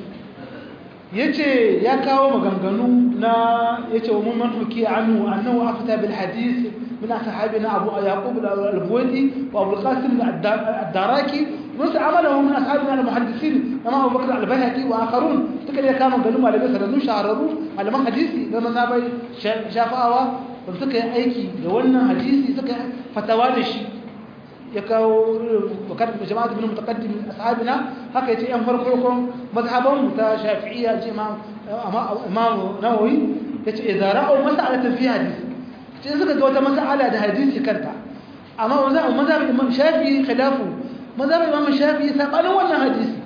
yace ya kawo maganganu na yace wa mun manhuki anhu annahu afta bil hadith من أصحابنا أبو يعقوب البويدي وأبو القاسم الدراكي ونسى عمله من أصحابنا المحدثين كما أبو بكر البيهقي وآخرون تكلم كانوا قالوا على بس ردوا شعروا على ما حديثي لما نبي شافوا suka yi aiki da wannan hadisi suka fatawa da shi ya kawo wakar jama'at ibn mutaqaddim ashabina haka yace yan farko mazhaban mu ta shafi'iyya ce imam imam nawawi yace idza ra'u mas'alatan fi hadisi sai suka ga wata mas'ala da hadisi kanta amma wanda mazhabin imam shafi'i khilafu mazhabin imam shafi'i sabanin wannan hadisi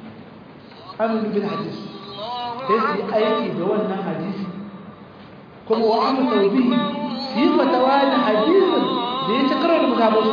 aminu bil hadisi sai su aiki da wannan hadisi kuma wa amu tawbihi su yi fatawa da hadisin da ya ci karo da mazhabin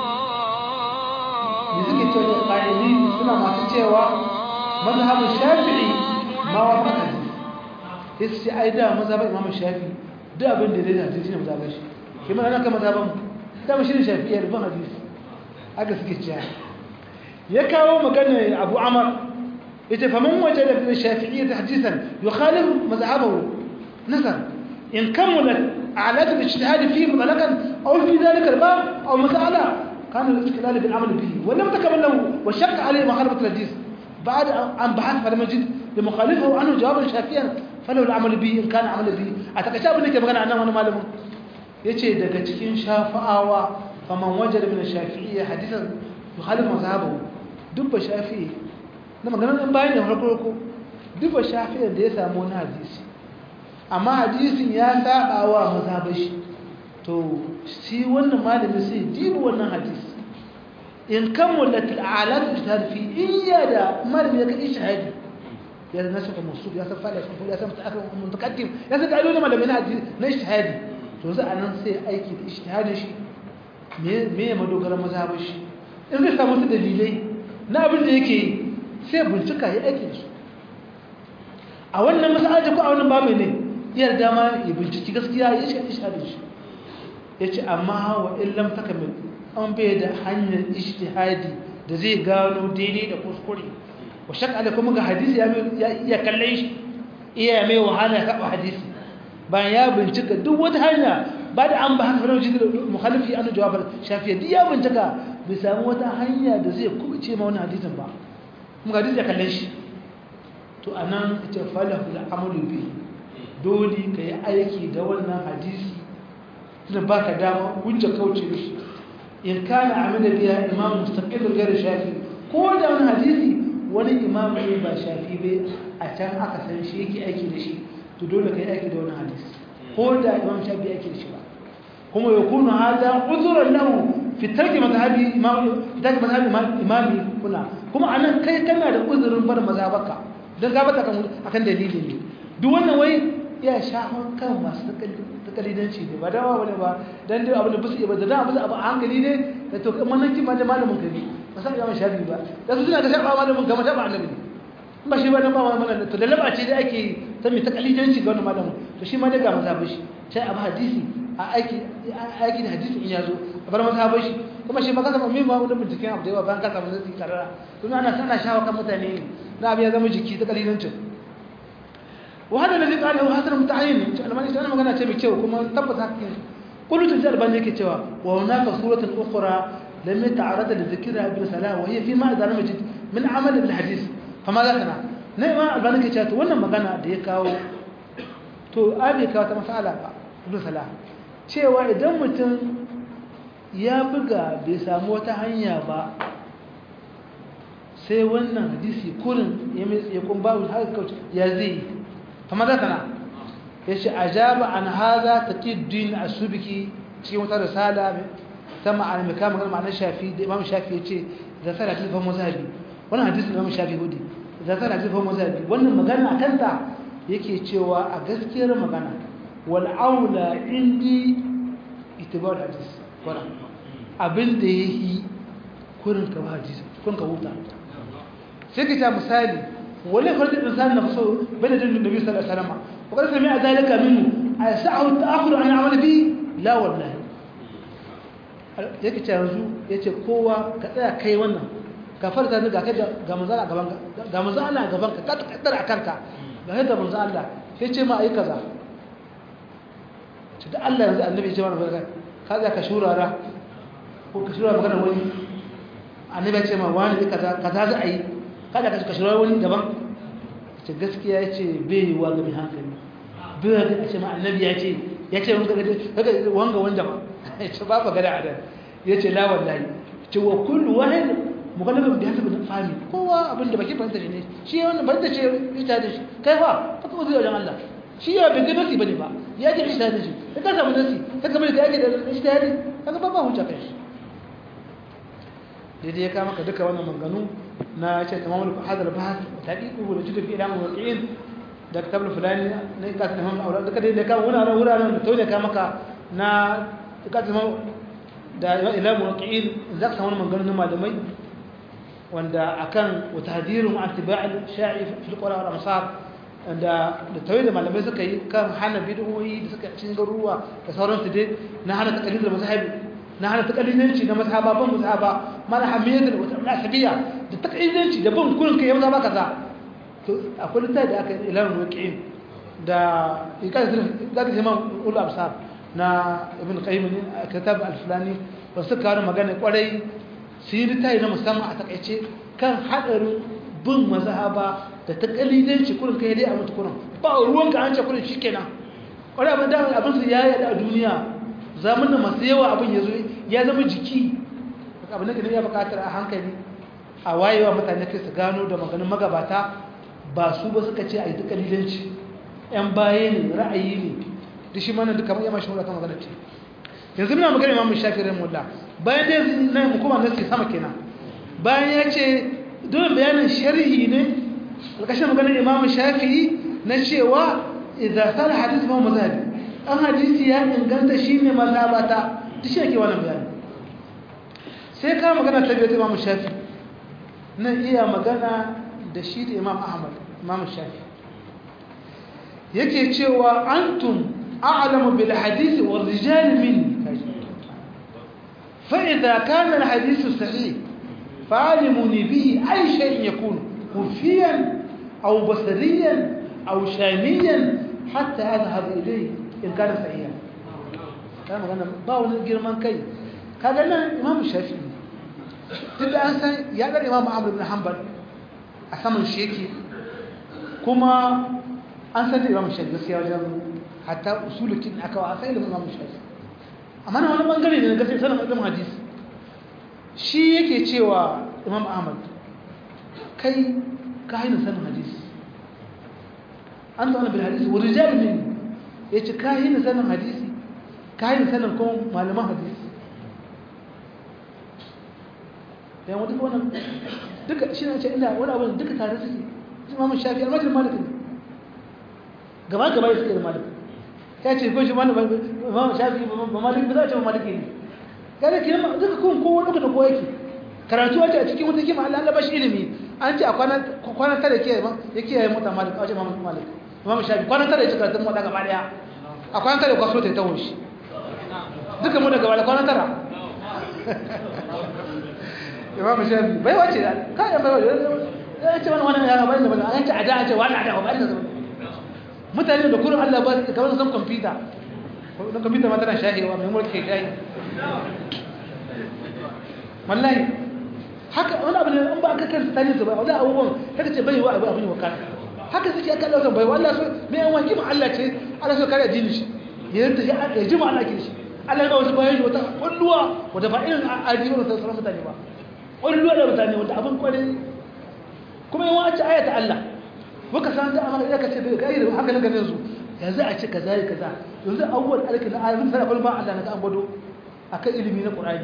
da suke cewa da ƙa'ili suna masu cewa mazhabin shafi'i ma wa hadisi sai su ce ai da mazhabin imam shafi'i duk abin da zai da hadisi ne mazhaban shi ke mana kan mazhaban mu dama shi ne shafi'iyya rubin hadisi haka suke cewa ya kawo magana abu amar yace fa man wajada fi shafi'iyya hadisan yukhalif mazhabahu nazar in kamalat a'lat al-ijtihad fi mutlaqan aw fi dhalika al-bab aw mas'ala كان الاستقلال بالعمل به ولم تكمل له وشق عليه مخالفة الحديث بعد أن بحث فلم يجد لمخالفه عنه جوابا شافيا فله العمل به إن كان عمل به أتكشف أنك magana annan wani malamin yace daga cikin shafa'awa faman wajada min ash-shafi'iyya hadithan yukhalif mazhabahu dubba shafi'i na maganar in bayan da farko ko dubba shafi'i da ya samu wani hadisi amma hadisin ya saba wa mazhabin shi to shi wannan malami sai dibi wannan hadisi in kammalat al-alat ijtihad fi iya da malami ya kai shahadi ya nasu da musul ya san fa'ala sun ya san ta'akkud mutaqaddim ya san dalilin malami na hadisi na ijtihadi to sai anan sai aiki da ijtihadin shi me me ya madogara mazhabin shi in zai samu su dalilai na abin da yake sai bincika ya aiki da su a wannan mas'ala ko a wannan babu ne iyar dama ya binciki gaskiya ya shi ijtihadin shi yace amma wa illam takamil an bai da hanyar ijtihadi da zai gano daidai da kuskure wa shak ala kuma ga hadisi ya ya kalle shi iya mai wahala ya kaɓa hadisi bayan ya bincika duk wata hanya ba da an ba haka fara wajen mukhalifi an jawabar shafiya duk ya bincika bai samu wata hanya da zai kubuce ma wani hadisin ba kuma hadisi ya kalle shi to anan ita falahu al'amalu bi dole ka yi aiki da wannan hadisi tunda baka dama hujja kauce mishi in kana amina biya imam mustaqil gari shafi ko da wani hadisi wani imam ne ba shafi bai a can aka san shi yake aiki da shi to dole ka yi aiki da wani hadisi ko da imam shafi yake da shi ba kuma ya kuna hada uzuran lahu fi tarki mazhabi imam fi tarki mazhabi imami kuna kuma anan kai kana da uzurin bar mazhabaka dan ga bata akan dalili ne duk wannan wai ya shafan kan masu takalidanci ne ba dawa wani ba don dai abin da busu ba da dan abin abu a hankali ne da to kan mananci ma da malamin kabi ba san yawan shafi ba da su suna ga shafa malamin kamar shafa annabi ne ba shi ba nan ba malamin to da laba ce da ake ta mai takalidanci ga wani malamin to shi ma dai ga mazhabin shi sai abu hadisi a aiki aiki da hadisi in ya zo a bar mazhabin shi kuma shi ba ka samu mai ma wani binciken abu da yawa bayan ka samu zai karara kuma ana sana shawa kan mutane na abu ya zama jiki ta kalidancin وهذا الذي قاله حسن متعين لما انا magana ce mai kyau kuma tabbata hakin kullu tujal ban yake cewa wa hunaka suratun ukhra lam yata'arada li dhikra ibn salah wa hiya fi ma idza majid min amal al hadith fama za kana ne ma albani ke cewa to wannan magana da ya kawo to abi kawo ta masala ba ibn salah cewa idan mutum ya buga bai samu wata hanya ba sai wannan hadisi kurin ya kun babu haka kauce ya zai فماذا كان يش أجاب عن هذا تقي الدين السبكي cikin wata risala ta ma'ana mai kama ma'anar shafi da imam shafi ya ce da tsara ta fahimta mazhabi wannan hadisin imam shafi hudu da tsara ta fahimta mazhabi wannan magana a kanta yake cewa a gaskiyar magana wal aula indi itibar hadis wannan abin da yayi kurin ka hadisi kurin ka huta sai ka ta misali ولا يخرج الإنسان نفسه بين يدي النبي صلى الله عليه وسلم وقد سمع ذلك منه أيسعه التأخر عن العمل به لا والله yake ce yanzu ya ce kowa ka tsaya kai wannan ka farta ni ga kai ga manzo Allah gaban ga manzo Allah gaban ka ka kaddara a kanka ga yadda manzo Allah sai ce ma ayi kaza to da Allah yanzu annabi ya ce mana ka za ka shurara ko ka shurara magana wani annabi ya ce ma wani kaza kaza za a yi kada ka ka shirar wani daban ce gaskiya ya ce bai yi wa ga mai hankali bai ga ce ma annabi ya ce ya ce wanga wanga wanda ba ya ce ba ba gada adan ya ce la wallahi ce wa kullu wahid mukallafin bi hasabi fahmi kowa abin da baki fahimta ne shi ya wannan fahimta ce ita da shi kai fa ka kuma zai wajen Allah shi ya bai ga nasi bane ba ya ce ita da shi ka samu nasi ka kamar ka yake da ita da kaga ba ba hujja kai shi daidai ya kama ka duka wannan manganu na ce tamamul hadal bahth taqiqu wa judu fi ilam waqi'in da kitab fulani ne ka tamam aure duka dai da kama wuraren wuraren da tauye ka maka na ka tamam da ilam waqi'in za ka samu manganu na malamai wanda akan wa tahdirun atiba'il sha'i fi alqura wal amsar da da tauye da malamai suka yi kan hana bid'o'i da suka cin garuwa da sauransu dai na hana taqlid da mazhabi na hana takalidanci na mazhaba ban mazhaba mana hamiyatul wata nasabiya da takalidanci da ban kullun kai mazhaba kaza to akwai littafi da aka ilan waqi'in da ikan da da imam ul absar na ibn qayyim kitab al-fulani ba su kawo magana kwarai su yi littafi na musamman a takaice kan hadarin bin mazhaba da takalidanci kullun kai dai a mutu kullun ba ruwan ka an ce kullun shikenan kwarai abin da abin su ya yada a duniya zamanin masu yawa abin ya zo ya zama jiki abin da ya bukatar a hankali a wayewa mutane kai su gano da maganin magabata ba su ba suka ce a yi duka lilanci yan baye ne ra'ayi ne da shi mana duka mai yamashin wadata magana ce yanzu muna magana imamun shafi rai mulla bayan da yanzu na hukuma na ce sama kenan bayan ya ce dole bayanin sharhi ne alkashin maganin imamun shafi na cewa idan sala hadis ma mazhabi an hadisi ya inganta shi ne mazhabata duk shi ake wannan bayani sai ka magana ta biyu ta imam shafi na iya magana da shi da imam ahmad imam shafi yake cewa antum a'lamu bil hadisi wa rijal min fa idza kana al hadisi sahih fa'alimuni bihi ay shay'in yakun kufiyan aw basariyan أو شاميا حتى أذهب إليه إن كان صحيحا كان magana ba wani girman kai kaga nan imam shafi duk da an san ya dar imam amr ibn hanbal a saman shi yake kuma an san da imam shafi gaskiya wajen hatta usulukin aka wa sai ilimin imam shafi amma na wani bangare ne na gaskiya sanin ilimin hadisi shi yake cewa imam ahmad kai ka haina sanin hadisi an zaune bil hadisi wani jami'in ya ce ka haina sanin hadisi ka haina sanin kuma malaman hadisi yan wata wannan duka shi ne ce ina wani abu duka tare suke imam shafi almajin malik ne gaba gaba ya suke da malik ya ce ko shi imam shafi ba malik ba za a ce malik ne kada ki nama duka kun kowa duka da kowa yake karatu wace a cikin wata kima Allah Allah bashi ilimi an ce a kwanan tare ke yake yayin mota malik a wajen imam malik imam shafi kwanan tare yake karatun mota gaba daya a kwanan tare kwaso ta tawo shi duka mu daga wala kwanan tara imam shafi bai wace da kai bai wace ya ce wani wani ya bari da bari an ce ada an ce wani ada ba da mutane da kullum Allah ba su kamar san kwamfuta na kwamfuta ma tana shahewa mai mulki shahi wallahi haka wani abu ne an ba aka kan tsanin su ba wani abubuwan haka ce bai wa abu abin wakana haka suke aka Allah bai wallahi so me yan wani kima Allah ce Allah so kare addini shi yanda ya ya jima Allah ke shi Allah ga wasu bayan wata kulluwa wata ba irin addini da sauran mutane ba kulluwa da mutane wanda abin kwarin kuma yawan a ce ayata Allah muka san da amana da kace bai kai da haka nan ganin su yanzu a ce kaza yi kaza yanzu awwal alka na ayatin sai ba Allah na ga an gwado akan ilimi na Qur'ani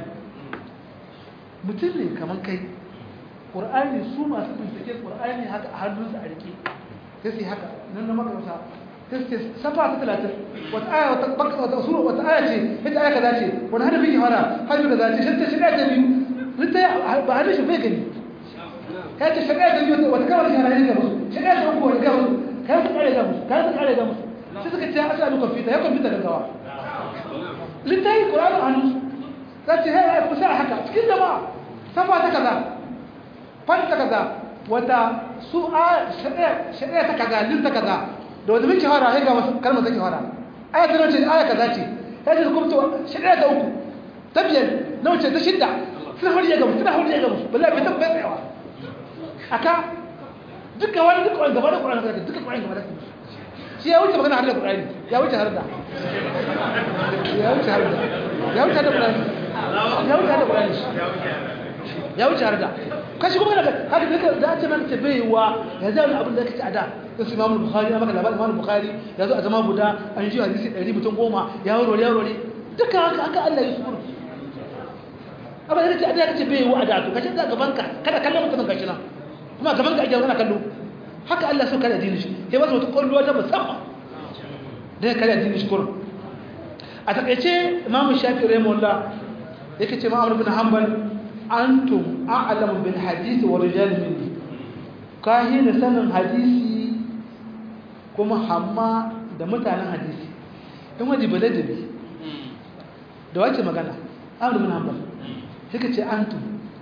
mutum ne kaman kai Qur'ani su masu bincike Qur'ani haka a hannunsa a rike sai sai haka nan na makaranta sai sai safa ta 30 wata aya wata bakka wata sura wata aya ce ita aya kaza ce wani hadafi ki fara hadafi kaza ce sai ta shiga ta biyu rita ba hadafi bai gani kai ta shiga ta biyu wata kawai shara ne ga musu shiga ta uku wani ga musu kai su kare ga musu kai su kare ga musu sai suka ce asa lu kwamfuta ya kwamfuta gaggawa littafi ƙuranu a nusu za ce hai ai kusa haka cikin jama'a safa ta kaza fan ta kaza wata su a shari'a ta kaza lin ta kaza da wata min shahara ya ga masu kalmar ta shahara aya ta nauce aya kaza ce ya ce kuma to shari'a ta uku ta biyar na wuce ta shidda suna hori ya gamu suna hori ya gamu bala bai tabbata tsayawa aka duka wani duka wani gaba da ƙuranu duka ƙuranu gaba da shi ya wuce magana har da Qur'ani ya wuce har da ya wuce har da ya wuce har da Qur'ani ya wuce har da Qur'ani ya wuce har da kashi kuma daga haka duka da ce man tabaiwa ya zai abin da kace a da su Imam Bukhari na maka labarin Imam Bukhari ya zo a zama guda an ji hadisi 100 mutum goma ya warware ya warware duka haka haka Allah ya sukuru abin da kace a da kace bai wa da to kace da gaban ka kada kallon mutumin gashi nan kuma gaban ka ake kana kallo haka Allah so kare addinin shi sai wasu wata kwallo ta musamman da kare addinin shi kurum a takaice imamu shafi rahimahullah yake ce ma'amur bin hanbal antum a'lamu bil hadisi wa rijal minni kahi da sanin hadisi kuma hamma da mutanen hadisi in waje baladabi da wace magana amur bin hanbal yake ce antum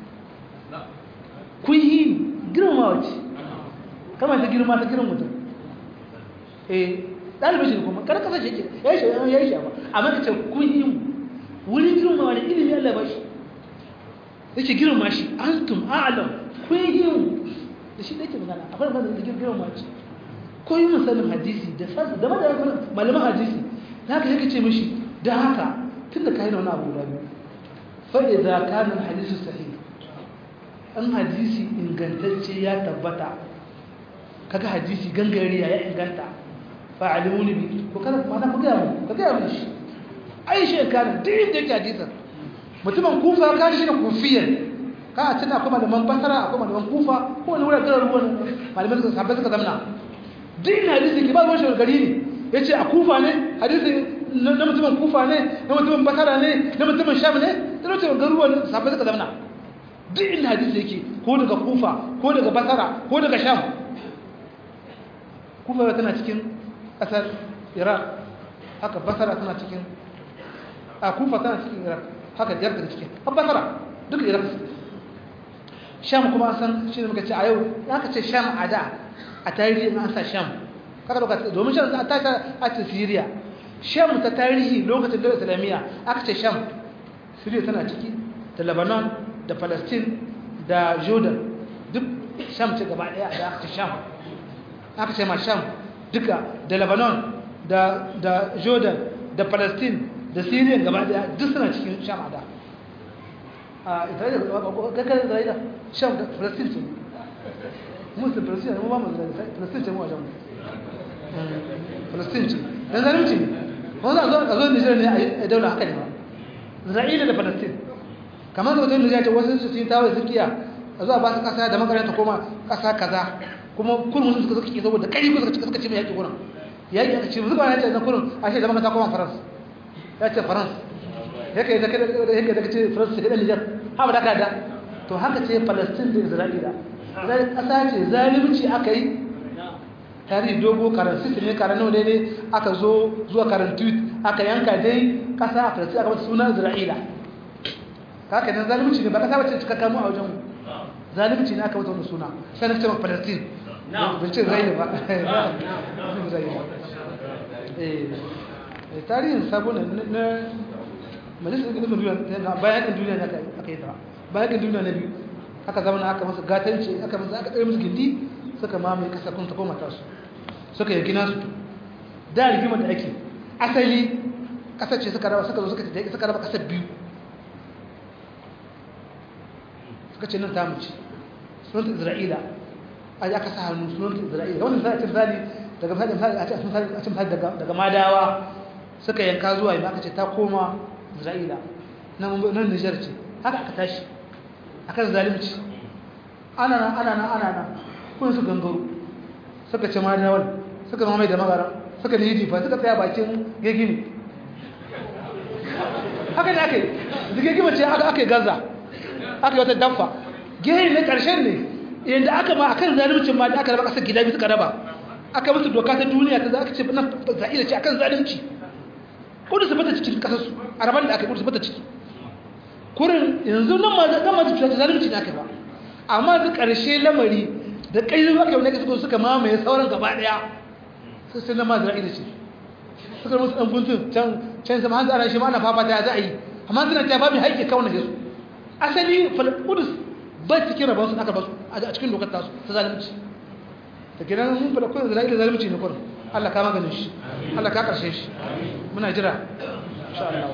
kun yi girmamawa ce kama ta girma ta girma mutum eh ɗalibin shi kuma kada kasa shi ke ya yi shi ya yi shi amma ka ce kun yi wurin girma wani ilimi Allah ba shi yake girma shi antum a'lam kun yi da shi da yake magana a fara da girma shi ko yi misalin hadisi da sassa da madara malaman hadisi da haka yake ce mishi da haka tun da kayi da wani abu guda biyu fa idza kana al-hadisu sahih an hadisi ingantacce ya tabbata kaga hadisi gangariya ya inganta fa alimuni bi ko kada mana ku ga mu ka ga mu shi ai shi kana din da yake hadisin mutumin kufa ka shi ne kufiyan ka tana kuma da man basara akwai malaman kufa ko wani wurin garin ruwan malaman suka sabbai suka zamna din hadisi ke ba ruwan shi gari ne yace a kufa ne hadisi na mutumin kufa ne na mutumin basara ne na mutumin sham ne da mutumin garuruwan sabbai suka zamna din hadisi yake ko daga kufa ko daga basara ko daga sham kufa tana cikin ƙasar iraq haka basara tana cikin a kufa tana cikin iraq haka jiyar da cikin har basara duka iraq sham kuma san shi ne muka ce a yau ya ka ce sham a da a tarihi an sa sham kaga doka domin sham ta ta a ta Syria sham ta tarihi lokacin da islamiyya aka ce sham Syria tana ciki da Lebanon da Palestine da Jordan duk sham ce gaba daya da aka ce sham aka ce ma sham duka da Lebanon da da Jordan da Palestine da Syria gaba daya duk suna cikin sham a da a Isra'ila kakar Isra'ila sham da Palestine ce musu Palestine mu ba mu Palestine ce mu a jamu Palestine ce dan zalunci ne wanda a zo a zo Nijar ne a daula haka ne ba Isra'ila da Palestine kamar da wajen Nijar ce wasu su yi tawaye sukiya a zo a ba su kasa da makaranta koma kasa kaza kuma kullum sun suka suke saboda kai ko suka suka ce mai yaki gurin yaki aka ce zuba ya ce na kullum a shi da makaranta koma France ya ce France yake da yake da ce France da Nijar ha ba da kada to haka ce Palestine da Isra'ila zai kasa ce zalunci aka yi tarihi dogo karan sisi ne karan nawa ne aka zo zuwa karan tweet aka yanka dai kasa a Palestine aka mata sunan Isra'ila haka nan zalunci ne ba kasa bace cika kamu a wajen zalunci ne aka mata wannan suna sai na ce ma Palestine ban ce Isra'ila ba eh tarihin sabon na majalisar ɗin duniya bayan ɗin duniya ne aka yi ta bayan ɗin duniya na biyu aka zama na aka masa gatanci aka masa aka ɗaya musu gindi suka mamaye ƙasa kun ta koma tasu suka yanki nasu da rigimar da ake asali ƙasar ce suka raba suka zo suka raba ƙasar biyu suka ce nan ta mace sunanta isra'ila a aka sa hannu sunanta isra'ila wannan za a ce misali daga misali a ce misali daga madawa suka yanka zuwa yi aka ce ta koma isra'ila nan nijar ce haka aka tashi akan zalimci ana nan ana nan ana nan kun su gangaro suka ce madawal suka mamaye da magara suka ne jifa suka tsaya bakin gegini haka ne aka yi da gegima ce aka aka yi gaza aka yi wata damfa gini ne karshen ne yadda aka ma akan zalimcin ma da aka raba kasar gida biyu suka raba aka musu doka ta duniya ta za aka ce nan za'ila ce akan zalimci kudu su bata cikin kasarsu a rabar da aka yi kudu su bata ciki kurin yanzu nan ma zan ma ta zalunci ne aka ba amma da ƙarshe lamari da ƙaizu aka yi wani suka suka mamaye sauran gaba ɗaya sai sai na ma zira'ila ce suka musu ɗan guntun can can sama hanzu ana shi ma ana fafata ya za a yi amma suna ta ba mai haƙƙi kawai na jesu asali kudus ba cikin rabon su aka basu a cikin dokar tasu ta zalunci ta gidan mun fada kudus zira'ila zalunci ne kurin Allah ka maganin shi Allah ka ƙarshe shi muna jira insha Allah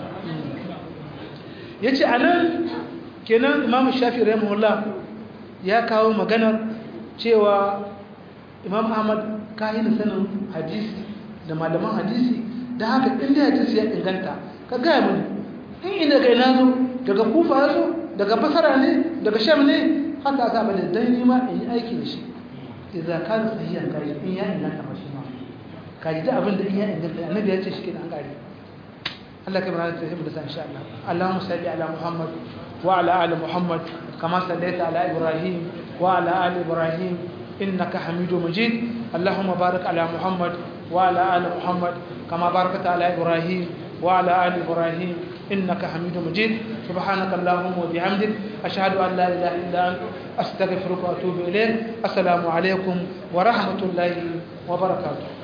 ya ce a nan kenan imam shafi rahimahullah ya kawo maganar cewa imam ahmad kayan sanin hadisi da malaman hadisi da haka inda hadisi ya inganta ka gaya mani in ina kai na zo daga kufa ya zo daga basara ne daga sham ne haka aka bada dan nima in yi aiki da shi idan ka da sahihan kaji in ya inganta ba shi ma kaji da abin da in ya inganta annabi ya ce shi kenan an gari الله كما نتهم بس إن شاء الله اللهم صل على محمد وعلى آل محمد كما صليت على إبراهيم وعلى آل إبراهيم إنك حميد مجيد اللهم بارك على محمد وعلى آل محمد كما باركت على إبراهيم وعلى آل إبراهيم إنك حميد مجيد سبحانك اللهم وبحمدك أشهد أن لا إله إلا أنت أستغفرك وأتوب إليك السلام عليكم ورحمة الله وبركاته